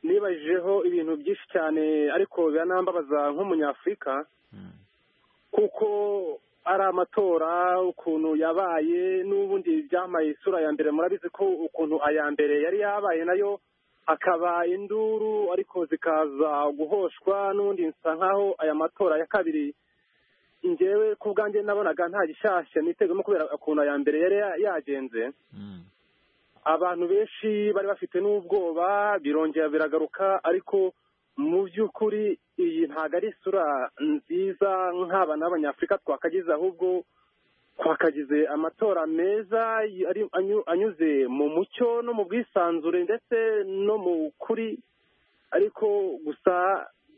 [SPEAKER 3] nibajijeho ibintu byinshi cyane ariko biranambabaza nk'umunyafurika
[SPEAKER 1] Mm.
[SPEAKER 3] kuko ari amatora ukuntu yabaye n'ubundi byambaye isura ya mbere murabizi ko ukuntu aya mbere yari yabaye nayo akaba induru ariko zikaza guhoshwa n'ubundi nsa nk'aho aya matora ya kabiri njyewe ku bwanjye nabonaga nta gishyashya nitegamo kubera ukuntu aya mbere yari ya- yagenze
[SPEAKER 1] Mm.
[SPEAKER 3] abantu benshi bari bafite n'ubwoba birongera biragaruka ariko mu by'ukuri iyi ntabwo ari isura nziza nk'aba n'abanyafurika twakagize ahubwo twakagize amatora meza ari- anyu- anyuze mu mucyo no mu bwisanzure ndetse no mu kuri ariko gusa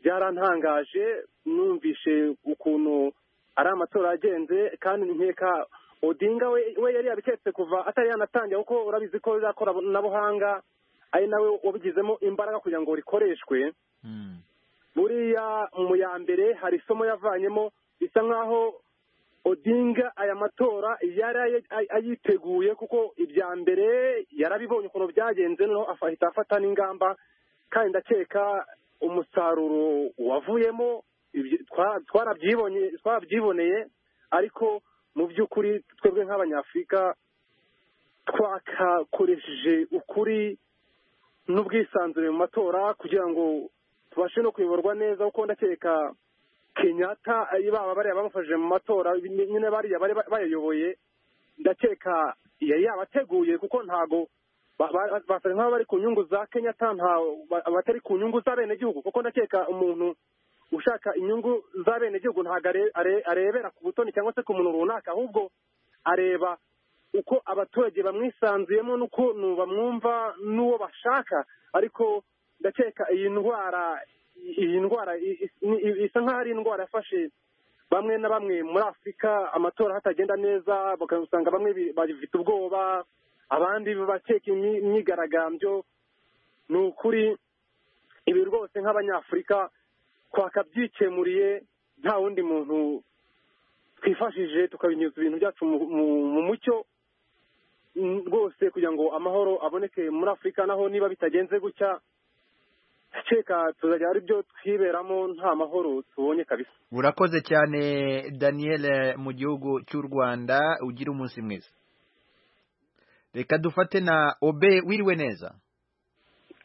[SPEAKER 3] byarantangaje numvishe ukuntu ari amatora yagenze kandi nkeka odinga we we yari yabiketse kuva atari yanatangira kuko urabizi ko ririya koranabuhanga ari nawe wabigizemo imbaraga kugira ngo rikoreshwe
[SPEAKER 1] Mm.
[SPEAKER 3] buriya mu ya mbere hari isomo yavanyemo bisa nk'aho odinga aya matora yari ayi- ay- ayiteguye kuko ibya mbere yarabibonye ukuntu byagenze noneho afa- ahita afata n'ingamba kandi ndakeka umusaruro wavuyemo ibyo- twa- twarabyibonye- twarabyiboneye ariko mu by'ukuri twebwe nk'abanyafurika twakakoresheje ukuri n'ubwisanzure mu matora kugira ngo tubashe no kuyoborwa neza kuko ndakeka kenyatta eh, baba bariya bamufashije mu matora nyine bariya bari ba- bayayoboye ndakeka yari yabateguye kuko ntago ba- ba- basa nk'aho bari ku nyungu za kenyatta nta ba- batari ku nyungu z'abenegihugu kuko ndakeka umuntu ushaka inyungu z'abenegihugu ntago are- are- arebera ku butoni cyangwa se ku muntu runaka ahubwo areba uko abaturage bamwisanzuyemo n'ukuntu bamwumva n'uwo bashaka ariko ndakeka iyi ndwara iyi ndwara i- i- ni- i- isa nk'aho ari indwara yafashe bamwe na bamwe muri afurika amatora hatagenda neza bakasanga bamwe bi- bafite ubwoba abandi bakeka imyi- imyigaragambyo ni ukuri ibi rwose nk'abanyafurika twakabyikemuriye nta wundi muntu twifashije tukabinyuza ibintu byacu mu- mu- mu mucyo mm, rwose kugira ngo amahoro aboneke muri afurika naho niba bitagenze gutya keka tuzajya ari byo twiberamo nta mahoro tubonye kabisa
[SPEAKER 1] urakoze cyane daniel eh, mu gihugu cy'u rwanda ugira umunsi mwiza reka dufate na obe wiriwe neza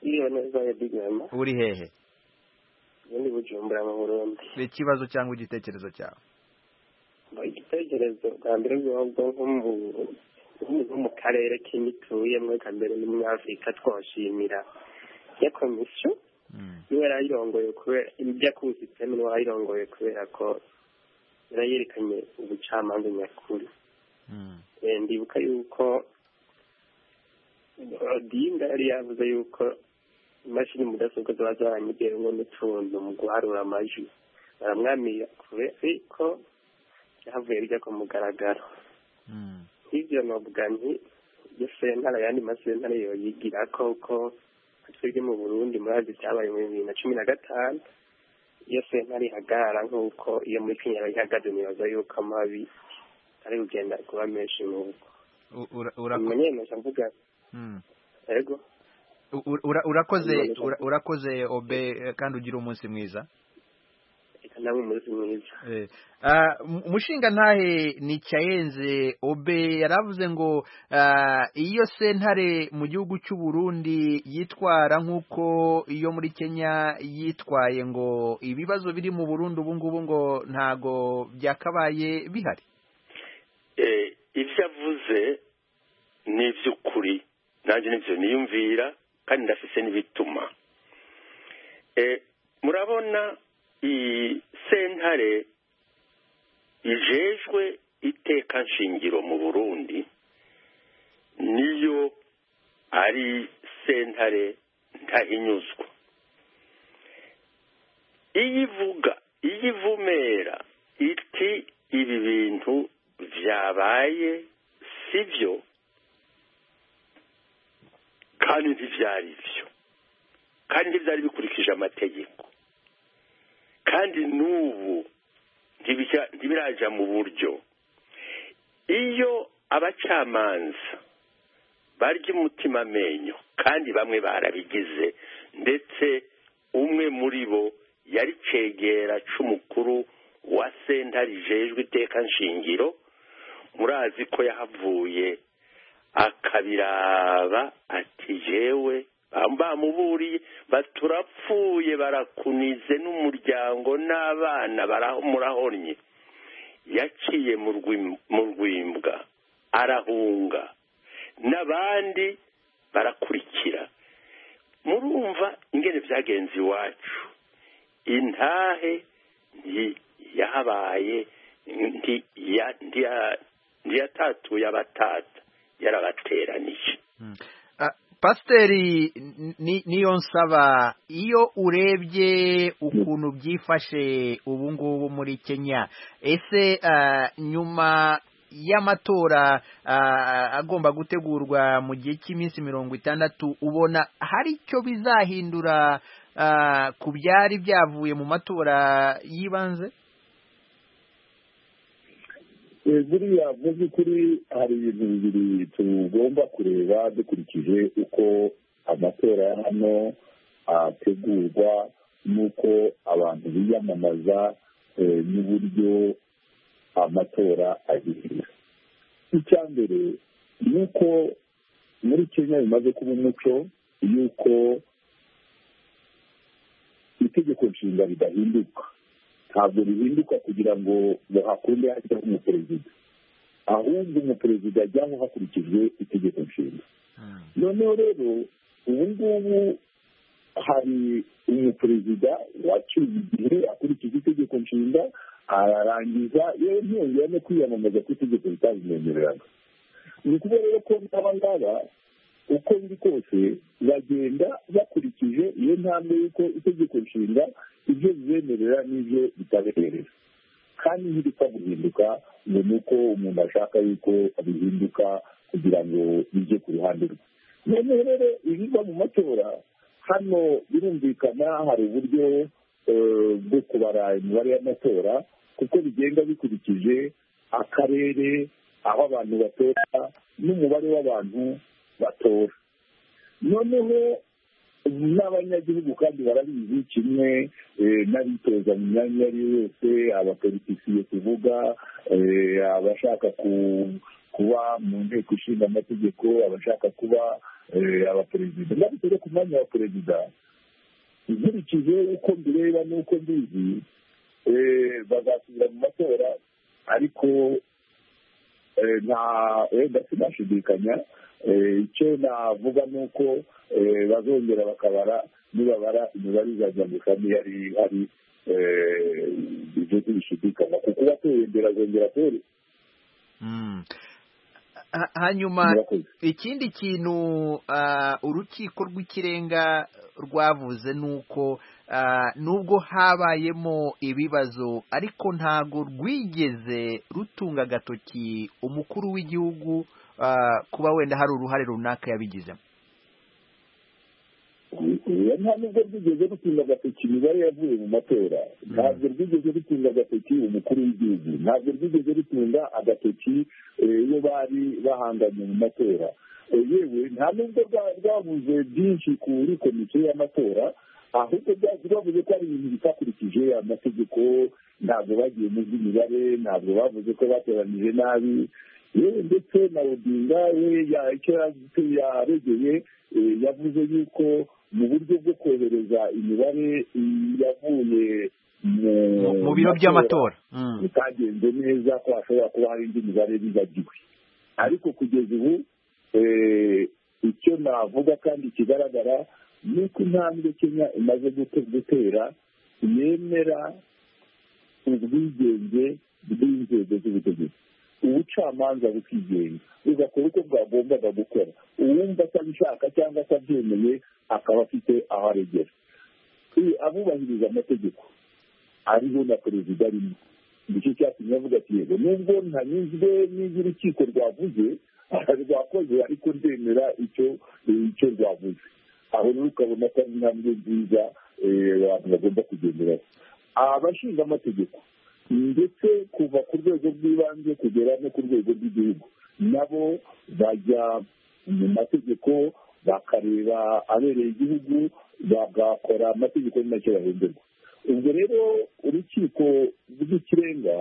[SPEAKER 6] iyo neza ya bigama
[SPEAKER 1] uri hehe
[SPEAKER 6] ubundi bujumbura mu burundi
[SPEAKER 1] ikibazo cyangwa igitekerezo cyawe
[SPEAKER 6] igitekerezo bwa mbere bwobwo nk'umu- nk'umuntu wo mu karere k'imituye kambere n'umunyafurika twashimira ya komisiyo
[SPEAKER 1] Mm.
[SPEAKER 6] niwe yarayirongoye kubera ibyo akuzi teme niwe yarayirongoye kubera ko yarayerekanye ubucamanza nyakuri
[SPEAKER 1] Mm.
[SPEAKER 6] Eh, ndibuka yuko odinga yari yavuze yuko imashini mudasobwa ziba zaranyigiyemo n'utuntu mu guharura amajwi baramwamira kure ariko byavuye bijya ku mugaragaro
[SPEAKER 1] Mm.
[SPEAKER 6] ivyo novuga nti iyo sentara yandi masentara yoyigira ko ko twebwe mu burundi murazi vyabaye mu bibiri na cumi na gatanu iyo sentara ihagarara nk'uko iyo muri kenya bayihagaze nibaza yuko amabi ari kugenda kuba menshi n'uko
[SPEAKER 1] U- ura- urako-
[SPEAKER 6] umunyemeje mvuga
[SPEAKER 1] Mm.
[SPEAKER 6] yego
[SPEAKER 1] U- ura- ura- urakoze ura- urakoze obe eh, kandi ugira umunsi mwiza
[SPEAKER 6] reka nawe umunsi mwiza
[SPEAKER 1] Eh, ah, mu- mushinga ntahe ni cyayenze obe yaravuze ngo ah, iyo sentare mu gihugu cy'u Burundi yitwara nk'uko iyo muri Kenya yitwaye ngo ibibazo biri mu Burundi ubu ngubu ngo ntago byakabaye bihari
[SPEAKER 7] Eh, ibyo avuze ni iby'ukuri nanjye nibyo niyumvira kandi ndafise n'ibituma Eh, murabona iyi sentare ijejwe iteka nshingiro mu burundi niyo ari sentare ntahinyuzwa iyo ivuga iyo ivumera iti ibi bintu byabaye si byo kandi ntibyari byo kandi ntibyari bikurikije amategeko kandi n'ubu ntibijya- ntibirajya mu buryo iyo abacamanza barya umutima amenyo kandi bamwe barabigize ndetse umwe muri bo yari cegera c'umukuru wa sentare ijejwe iteka nshingiro murazi ko yahavuye akabiraba ati jewe bamuburiye baturapfuye barakunize n'umuryango n'abana bara- murahonye yaciye mu rwim- mu rwimbwa arahunga n'abandi barakurikira murumva ingene byagenze iwacu intahe nti- yahabaye nti- ya- ntiya- ntiyatatuye abatata yarabateranije
[SPEAKER 1] Mm. Ah, pasiteri ni- niyo nsaba iyo urebye ukuntu byifashe ubu ngubu muri kenya ese ah, nyuma y'amatora ah, agomba gutegurwa mu gihe cy'iminsi mirongo itandatu ubona hari icyo bizahindura ah, ku byari byavuye mu matora y'ibanze
[SPEAKER 4] Eh, buriya mu by'ukuri hari ibintu bibiri tugomba kureba dukurikije uko amatora ya hano ategurwa n'uko abantu biyamamaza eh, n'uburyo amatora agira icya mbere ni uko muri kenya bimaze kuba umuco y'uko itegeko nshinga ridahinduka ntabwo rihinduka kugira ngo ngo hakunde hajyaho umuperezida ahubwo umuperezida ajyaho hakurikijwe itegeko nshinga noneho rero ubu ngubu hari umuperezida wacyuye igihe akurikije itegeko nshinga ararangiza yewe ntiyongera no kwiyamamaza ku itegeko ritabimwemereraga ni ukuvuga rero ko n'aba ngaba uko biri kose bagenda bakurikije iyo ntambwe y'uko itegeko nshinga ibyo bibemerera n'ibyo bitabemerera kandi ntibipfa guhinduka ngo ni uko umuntu ashaka yuko bihinduka kugira ngo bijye ku ruhande rwe noneho rero ibiva mu matora hano birumvikana hari uburyo eh, bwo kubara imibare y'amatora kuko bigenda bikurikije akarere aho abantu batora n'umubare w'abantu batora noneho n'abanyagihugu kandi barabizi kimwe eh, n'abitoza mu myanya iyo ari yo yose abapolitisiye tuvuga eh, abashaka ku- kuba mu nteko ishinga amategeko abashaka kuba eh, abaperezida ndabitse rero ku mwanya wa perezida nkurikije uko mbireba n'uko mbizi eh, bazasubira mu matora ariko eh, nta wenda sinashidikanya Eh, icyo navuga ni uko eh, bazongera bakabara nibabara imibare izajya mu kane yari hari eh, ibyo ntibishidikanya kuko uwatoye mbere azongera atore
[SPEAKER 1] Mm. Ha- hanyuma
[SPEAKER 4] murakoze
[SPEAKER 1] ikindi kintu ah, urukiko rw'ikirenga rwavuze ni uko ah, nubwo habayemo ibibazo ariko ntago rwigeze rutunga agatoki umukuru w'igihugu ah, kuba wenda hari uruhare runaka yabigizemo
[SPEAKER 4] Eh, nta nubwo rwigeze rutinda agatoki imibare yavuye mu matora ntabwo rwigeze rutinda agatoki umukuru w'igihugu ntabwo rwigeze rutinda agatoki eh, iyo bari bahanganye mu matora Eh, yewe nta nubwo bwa- bwavuze byinshi kuri komisiyo y'amatora ahubwo byaje bavuze ko ari ibintu bitakurikije amategeko ntabwo bagiye mu by'imibare ntabwo bavuze ko bateranije nabi yewe ndetse na odinga we ya- icyo ya- yaregeye eh, yavuze yuko mu buryo bwo kohereza imibare mm, yavuye
[SPEAKER 1] mu mu biro by'amatora Mm.
[SPEAKER 4] bitagenze neza ko hashobora kuba hari indi mibare bibagiwe ariko kugeza ubu eh, icyo navuga kandi kigaragara ni uko intambwe kenya imaze gute- gutera yemera ubwigenge bw'inzego z'ubutegetsi ubucamanza bukigenga bugakora uko bwagombaga gukora uwumva atabishaka cyangwa atabyemeye akaba afite aho aregera Eh, abubahiriza amategeko ariho na perezida arimo nicyo cyatumye avuga ati yego nubwo ntanyuzwe n'ibyo urukiko rwavuze rwakoze ariko ndemera icyo icyo rwavuze aho rero ukabona ko ari intambwe nziza eh, abantu bagomba kugenderaho abashinga amategeko ndetse kuva ku rwego rw'ibanze kugera no ku rwego rw'igihugu nabo bajya mu mategeko bakareba abereye igihugu bagakora amategeko ari nacyo bahenderwa ubwo rero urukiko rw'ikirenga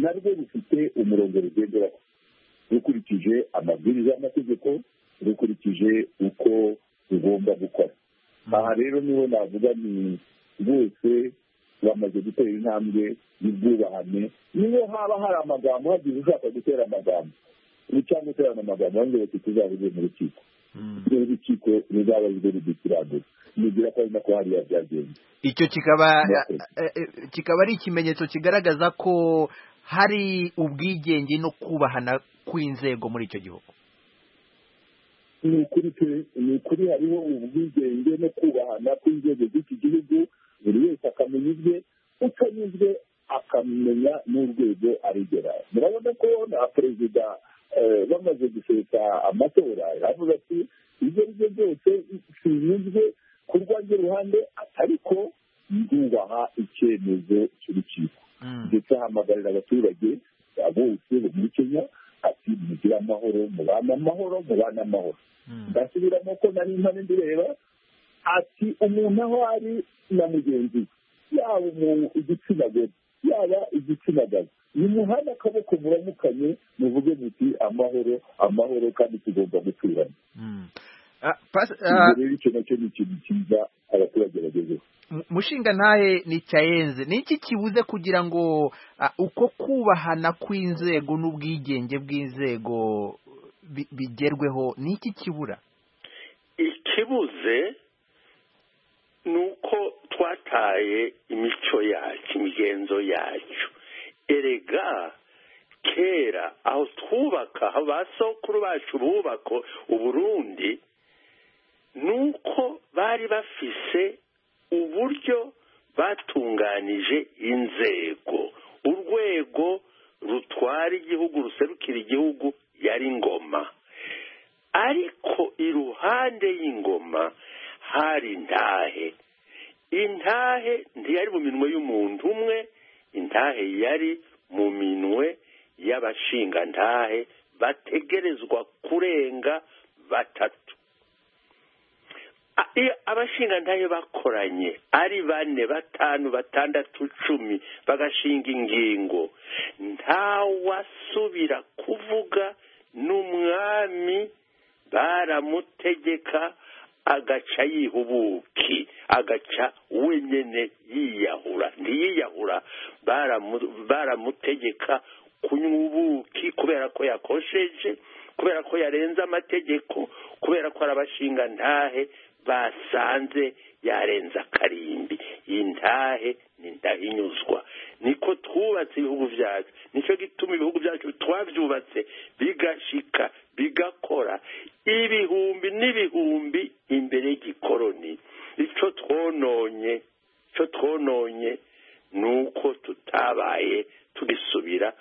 [SPEAKER 4] narwo rufite umurongo rugenderaho rukurikije amabwiriza y'amategeko rukurikije uko rugomba gukora aha rero niho navuga ni bose bamaze gutera intambwe y'ubwubahane niho haba hari amagambo hagize ushaka gutera amagambo cyangwa uterana amagambo hanze bati tuzavuge mu rukiko urukiko ruzaba rwo rudukiranura nigira ko ari nako hariya byagenze
[SPEAKER 1] icyo kikaba
[SPEAKER 4] Murakoze.
[SPEAKER 1] eh, eh, kikaba ari ikimenyetso kigaragaza ko hari ubwigenge no kubahana kw'inzego muri icyo gihugu
[SPEAKER 4] ni ukuri pe ni ukuri hariho ubwigenge no kubahana kw'inzego z'iki gihugu buri wese akamenya ibye utanyuzwe akamenya n'urwego arigera murabona ko na perezida eh, bamaze gusesa amatora aravuga ati ibyo ari byo byose sinyuzwe ku rwanjye ruhande ariko ndubaha icyemezo cy'urukiko
[SPEAKER 1] Mm.
[SPEAKER 4] ndetse ahamagarira abaturage bose bo muri kenya ati mugire amahoro mubane amahoro mubane amahoro
[SPEAKER 1] Mm.
[SPEAKER 4] ndasubiramo ko nari mpane ndireba ati umuntu aho ari na mugenzi we yaba umuntu igitsina gore yaba igitsina gabo nimuhane akaboko muramukanye muvuge muti amahoro amahoro kandi tugomba guturana
[SPEAKER 1] Mm. Ah, pas-
[SPEAKER 4] ibyo
[SPEAKER 1] ah,
[SPEAKER 4] rero icyo nacyo ni ikintu cyiza abaturage bagezeho
[SPEAKER 1] mu- mushinga ntahe ni cyayenze ni iki kibuze kugira ngo ah, uko kubahana kw'inzego n'ubwigenge bw'inzego bi- bigerweho ni iki kibura
[SPEAKER 7] ikibuze ni uko twataye imico yacu imigenzo yacu erega kera aho twubaka aho ba sokuru bacu bubako uburundi ni uko bari bafise uburyo batunganije inzego urwego rutwara igihugu ruserukira igihugu yari ngoma ariko iruhande y'ingoma hari intahe intahe ntiyari mu minwe y'umuntu umwe intahe yari mu minwe y'abashingantahe bategerezwa kurenga batatu A- iyo abashingantahe bakoranye ari bane batanu batandatu cumi bagashinga ingingo ntawasubira kuvuga n'umwami baramutegeka agaca yihubuki agaca wenyine yiyahura ntiyiyahura baramu- baramutegeka kunywa ubuki kubera ko yakosheje kubera ko yarenze amategeko kubera ko ari abashinga ntahe basanze yarenze akarimbi iyi ntahe ni ndahinyuzwa niko twubatse ibihugu byacu nicyo gituma ibihugu byacu twabyubatse bigashika bigakora ibihumbi n'ibihumbi imbere y'igikoroni icyo twononye icyo twononye ni uko tutabaye tugisubira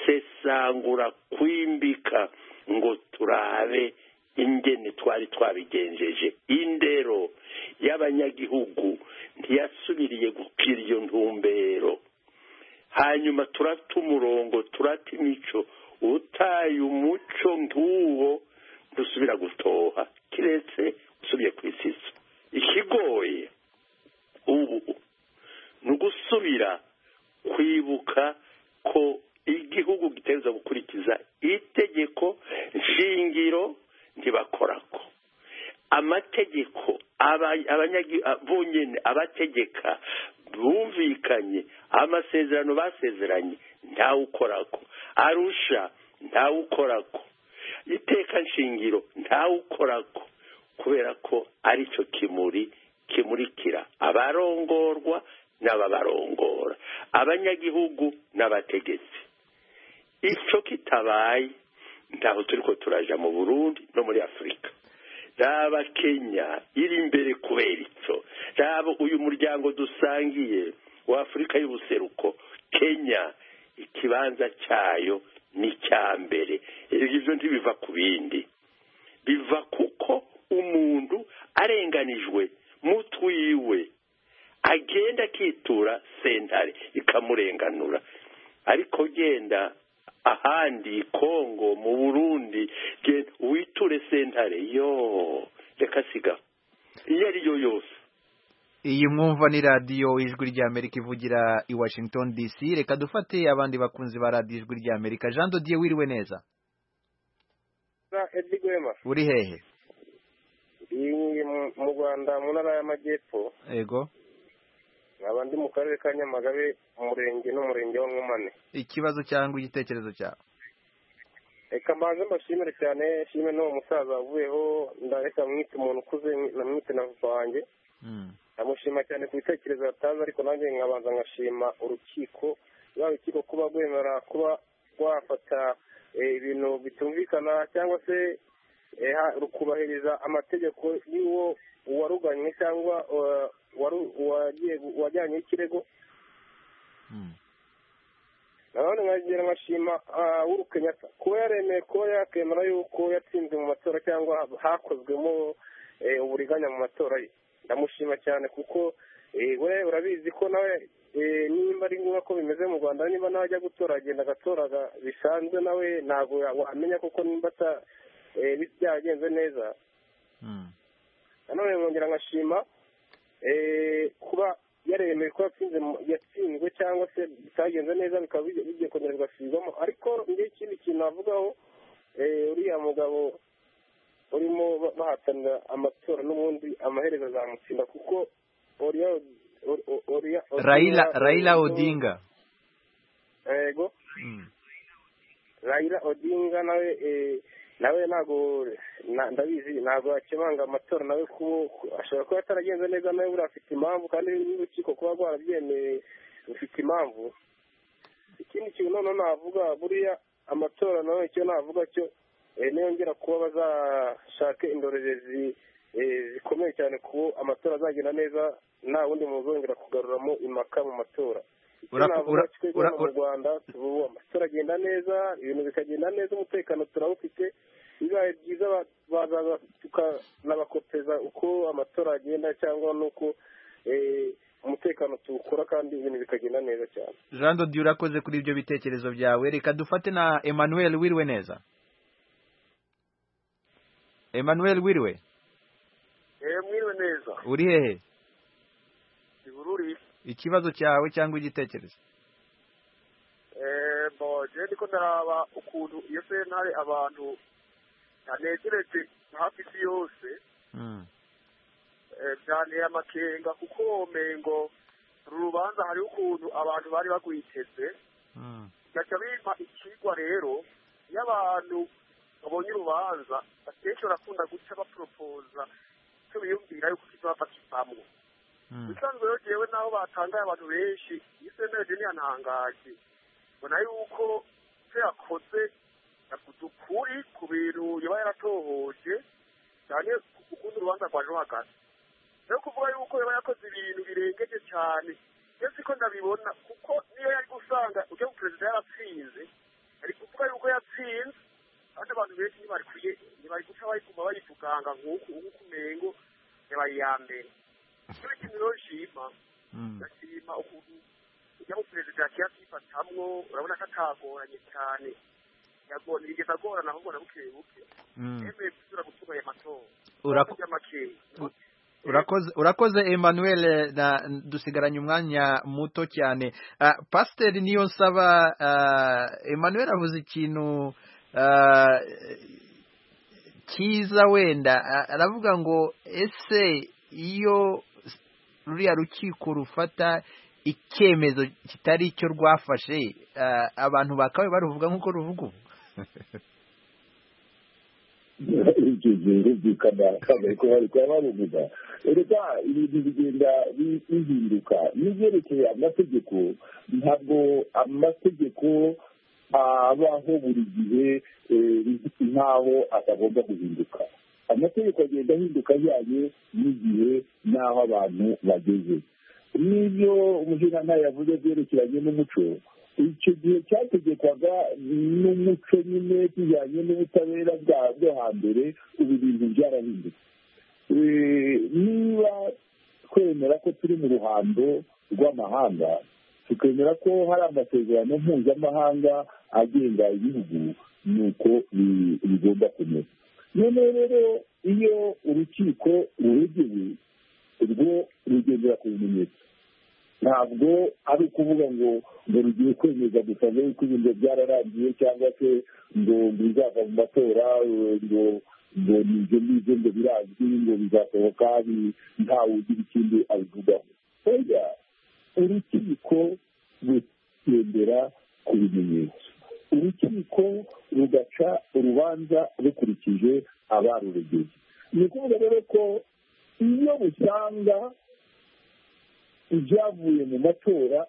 [SPEAKER 7] gusesangura kwimbika ngo turabe ingene twari twabigenjeje indero y'abanyagihugu ntiyasubiriye gukira iyo ntumbero hanyuma turata umurongo turata imico utaye umuco nk'uwo dusubira gutoha kiretse usubiye ku isiso ikigoye ubu ni ugusubira kwibuka ko igihugu giteza gukurikiza itegeko nshingiro ntibakorako amategeko aba- abanyagi- a- bonyine abategeka bumvikanye amasezerano basezeranye ntawukorako arusha ntawukorako iteka nshingiro ntawukorako kubera ko ari cyo kimuri kimurikira abarongorwa n'ababarongora abanyagihugu n'abategetsi icyo kitabaye ntaho turi ko turaja mu burundi no muri afurika raba kenya iri imbere kubera icyo raba uyu muryango dusangiye w'afurika y'ubuseruko kenya ikibanza cyayo ni icya mbere ibyo ntibiva ku bindi biva kuko umuntu arenganijwe mutwiwe agenda akitura sentare ikamurenganura ariko genda ahandi kongo mu burundi genda witure sentare yo reka siga iyo ariyo yose
[SPEAKER 1] iyi mwumva ni radiyo ijwi ry'amerika ivugira i washington dc reka dufate abandi bakunzi ba radiyo ijwi ry'amerika jean dodiye wiriwe neza
[SPEAKER 3] edi rwema
[SPEAKER 1] uri hehe
[SPEAKER 3] mu rwanda mu ntara y'amajyepfo
[SPEAKER 1] yego
[SPEAKER 3] nkaba ndi mu karere ka nyamagabe umurenge n'umurenge wa nkomane
[SPEAKER 1] ikibazo cyangwa igitekerezo cyawe
[SPEAKER 3] reka mbanze mbashimire cyane shime n'uwo musaza wavuyeho ndareka mwite umuntu ukuze namwite na papa wanjye ndamushima cyane ku bitekerezo yatanze ariko nanjye nkabanza nkashima urukiko rwa rukiko kuba rwemera kuba rwafata eh, ibintu bitumvikana cyangwa se eh, ha- rukubahiriza amategeko y'uwo uwaruganywe cyangwa eh, waru- uwagiye gu- uwajyanye ikirego nanone nkagera nkashima ah, uhuru kenyatta kuba yaremeye kuba yakemera yuko yatsinze mu matora cyangwa hakozwemo eh, uburiganya mu matora ye ndamushima cyane kuko eh, we urabizi ko nawe eh, nimba ari ngombwa ko bimeze mu rwanda niba nawe ajya gutora agenda agatora aga- bisanzwe nawe ntabwo ya- wamenya kuko nimba ata- eh, bi- byagenze neza nanone nkongera nkashima eh, kuba yaremeye ko yatsinze mu- yatsinzwe cyangwa se bitagenze neza bikaba bijya- bigiye kongera bigasubirwamo ariko njye ikindi kintu navugaho eh, uriya mugabo urimo ba- bahatanira amatora n'ubundi amaherezo azamutsinda kuko Oria Or- Or- Oria- Odinga-
[SPEAKER 1] rayila rayila odinga
[SPEAKER 3] yego Raila Odinga nawe eh, nawe ntabwo na- ndabizi ntabwo yakemanga amatora nawe ku- ku- ashobora kuba ataragenze neza nawe buriya afite impamvu kandi n'urukiko kuba rwarabyemeye rufite impamvu ikindi kintu noneho navuga buriya amatora nawe icyo navuga cyo eh, niyongera kuba bazashake indorerezi eh, zikomeye cyane ku amatora azagenda neza nta wundi muntu uzongera kugaruramo impaka mu matora
[SPEAKER 1] Ura-
[SPEAKER 3] navuga
[SPEAKER 1] ura-
[SPEAKER 3] twebwe
[SPEAKER 1] ura-
[SPEAKER 3] hano mu
[SPEAKER 1] ura-
[SPEAKER 3] rwanda tubu- amatora agenda neza ibintu bikagenda neza umutekano turawufite bibaye byiza ba- bazaza tukanabakopeza uko amatora agenda cyangwa n'uko eh, umutekano tuwukora kandi ibintu bikagenda neza cyane
[SPEAKER 1] jean dodiye urakoze kuri ibyo bitekerezo byawe reka dufate na emmanuel wiriwe neza emmanuel wiriwe
[SPEAKER 9] mwiriwe neza
[SPEAKER 1] uri hehe
[SPEAKER 9] ibururi
[SPEAKER 1] ikibazo cyawe cyangwa igitekerezo
[SPEAKER 9] eh, bo je ndiko ndaraba ukuntu iyo sentare abantu yanegereje hafi isi yose eh, byanteye amakenga kuko womengo uru rubanza hariho ukuntu abantu bari bagwiteze gaca bimpa ikigwa rero iyo abantu babonye urubanza akenshi barakunda guca baporopoza icyo biyumvira yuko kizafata isamwo ubusanzwe rero jewe naho batangaye abantu benshi iyi semeje ntiyantangaje mbona yuko icyo yakoze yavuze ukuri ku bintu yaba yaratohoje cyane ukundi urubanza rwaje hagati rero kuvuga yuko yaba yakoze ibintu birengeje cyane iyo siko ndabibona kuko niyo yari gusanga ujya ku perezida yaratsinze ari kuvuga yuko yatsinze kandi abantu benshi ntibarikwiye ntibari guca bayiguma bayivuganga nk'uku nk'uku umengo yabaye iya mbere icyo kintu rero nshima ndashima ukuntu ujya mu perezida yakiya akifatamwo urabona ko atagoranye cyane yagoranye bigeza agorana ahubwo na buke buke yemeye gusubira gutunganya amatora
[SPEAKER 1] Urako-
[SPEAKER 9] Yakoze amakenga
[SPEAKER 1] urakoze urakoze emmanuel eh, na dusigaranye umwanya muto cyane Ah, pasiteri niyo nsaba ah, emmanuel avuze ikintu ah, cyiza wenda Ah, aravuga ngo ese iyo ruriya rukiko rufata icyemezo kitari icyo rwafashe ah, abantu bakabaye baruvuga nk'uko ruvuga ubu
[SPEAKER 4] icyo gihe birumvikana bari kuba bari kuba babivuga reka ibintu bigenda bi- bihinduka n'ibyerekeye amategeko ntabwo amategeko abaho buri gihe eh, nkaho atagomba guhinduka amategeko agenda ahinduka ajyanye n'igihe n'aho abantu bageze n'ibyo umushinjacyaha yavuze byerekeranye n'umuco icyo gihe cyategekwaga n'umuco nyine kijyanye n'ubutabera bwo hambere ubu bintu byarahindutse niba twemera ko turi mu ruhando rw'amahanga tukemera ko hari amasezerano mpuzamahanga agenga ibihugu ni uko bigomba kumera noneho rero iyo urukiko ruregewe urwo rugendera ku bimenyetso ntabwo ari ukuvuga ngo ngo rugiye kwemeza gusa ngo yuko ibintu byararangiye cyangwa se ngo bizava mu matora ngo ngo ni ibyo ngibyo ngo birazwi ngo bizasohoka ntawe ugira ikindi abivugaho oya urukiko rugendera ku bimenyetso urukiko rugaca urubanza rukurikije abaruregeye ni ukuvuga rero ko iyo usanga ibyavuye mu matora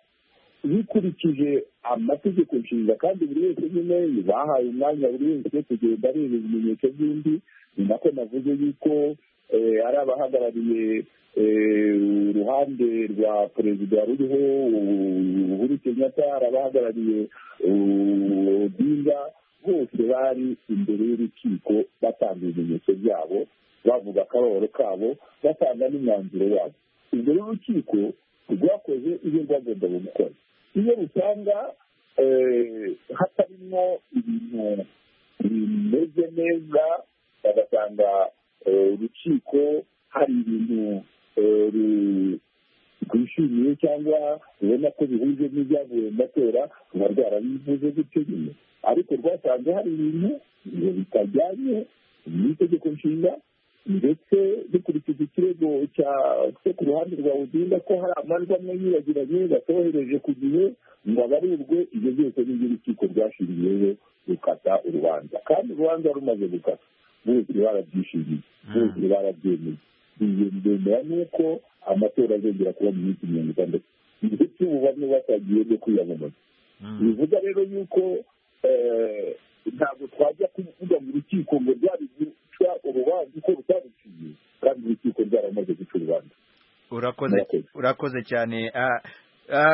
[SPEAKER 4] bikurikije amategeko nshinga kandi buri wese nyine bahaye umwanya buri wese kugenda areba ibimenyetso by'undi ni nako navuze yuko ari abahagarariye uruhande rwa perezida ruriho uhuru kenyatta hari abahagarariye odinga bose bari imbere y'urukiko batanga ibimenyetso byabo bavuga akaroro kabo batanga n'imyanzuro yabo ubwo rero urukiko rwakoze ibyo rwagombaga gukora iyo rusanga hatarimo ibintu bimeze neza bagasanga urukiko hari ibintu rwishimiye cyangwa rubona ko bihuje n'ibyavuye mu matora ruba rwarabivuze gutyo nyine ariko rwasanze hari ibintu bitajyanye n'itegeko nshinga ndetse dukurikije ikirego cyo ku ruhande rwa udinda ko hari amajwi amwe yibagiranye batohereje ku gihe ngo abarirwe ibyo byose n'ibyo urukiko rwashingiyeho rukata urubanza kandi urubanza rumaze gukata bose barabyishimiye bose barabyemeye iyo ndemera ni uko amatora azongera kuba mu minsi mirongo itandatu ndetse ubu bamwe batagiye bwo kwiyamamaza bivuga rero yuko ntabwo twajya kuvuga mu rukiko ngo rwabica urubanza uko rutaruciye kandi urukiko rwaramaze guca urubanza
[SPEAKER 1] urakoze urakoze cyane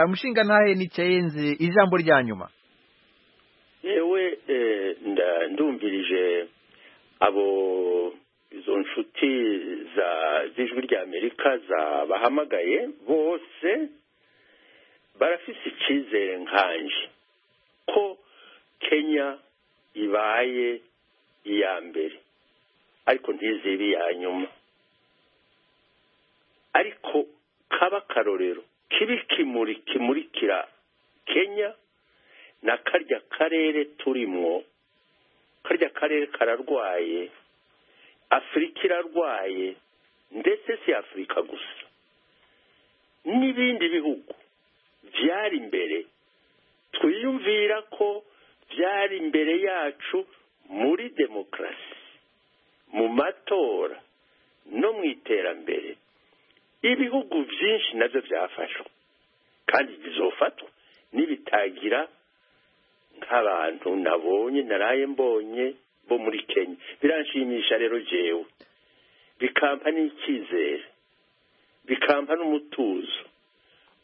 [SPEAKER 1] umushinga ntahe ni cyenze ijambo rya nyuma
[SPEAKER 7] yewe ndumvirije abo izo nshuti za z'ijwi ry'amerika zabahamagaye bose barafise icyizere nkanje ko kenya ibaye iya mbere ariko ntizibe iya nyuma ariko kaba akarorero kibi kimuri kimurikira kenya na karya karere turimo karya karere kararwaye afurika irarwaye ndetse si afurika gusa n'ibindi bihugu byari imbere twiyumvira ko byari imbere yacu muri demokarasi mu matora no mu iterambere ibihugu byinshi nabyo byafashwe kandi bizofatwa n'ibitagira nk'abantu nabonye naraye mbonye bo muri kenya biranshimisha rero jyewe bikampa n'icyizere bikampa n'umutuzo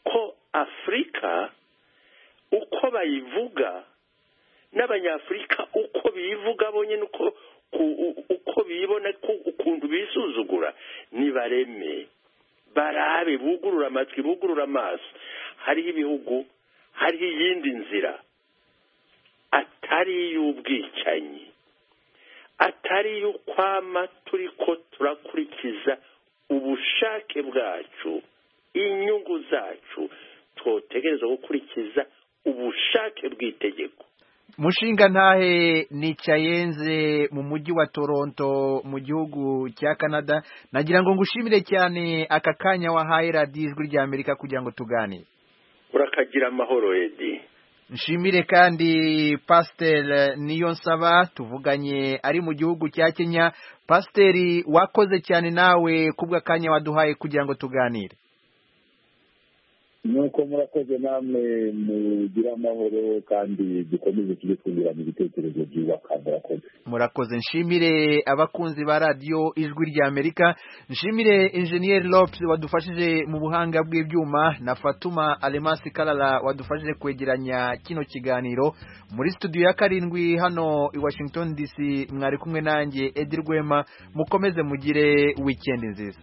[SPEAKER 7] ko afurika uko bayivuga n'abanyafurika uko bivuga bonyine uko uko bibona ukuntu bisuzugura ntibareme barabe bugurura amatwi bugurura amaso hariho ibihugu hariho iyindi nzira atari iy'ubwicanyi atari iy'ukwama turi ko turakurikiza ubushake bwacu inyungu zacu twotegereza gukurikiza ubushake bw'itegeko
[SPEAKER 1] mushinga ntahe nicayenze mu mujyi wa toronto mu gihugu cya canada nagira ngo ngushimire cyane aka kanya wahaye radiyo ijwi rya amerika kugira ngo tuganire
[SPEAKER 7] urakagira amahoro edi
[SPEAKER 1] nshimire kandi pasiteri niyo nsaba tuvuganye ari mu gihugu cya kenya pasiteri wakoze cyane nawe kanya waduhaye kugira ngo tuganire
[SPEAKER 4] nuko murakoze namwe mugira amahoro kandi dukomeze tujye twungurana ibitekerezo byubaka murakoze
[SPEAKER 1] murakoze nshimire abakunzi ba radiyo ijwi ry'amerika nshimire injeniyeri lopes wadufashije mu buhanga bw'ibyuma na fatuma alemasi karara wadufashije kwegeranya kino kiganiro muri studio ya karindwi hano i washington dc mwari kumwe nanjye edi rwema mukomeze mugire wikendi nziza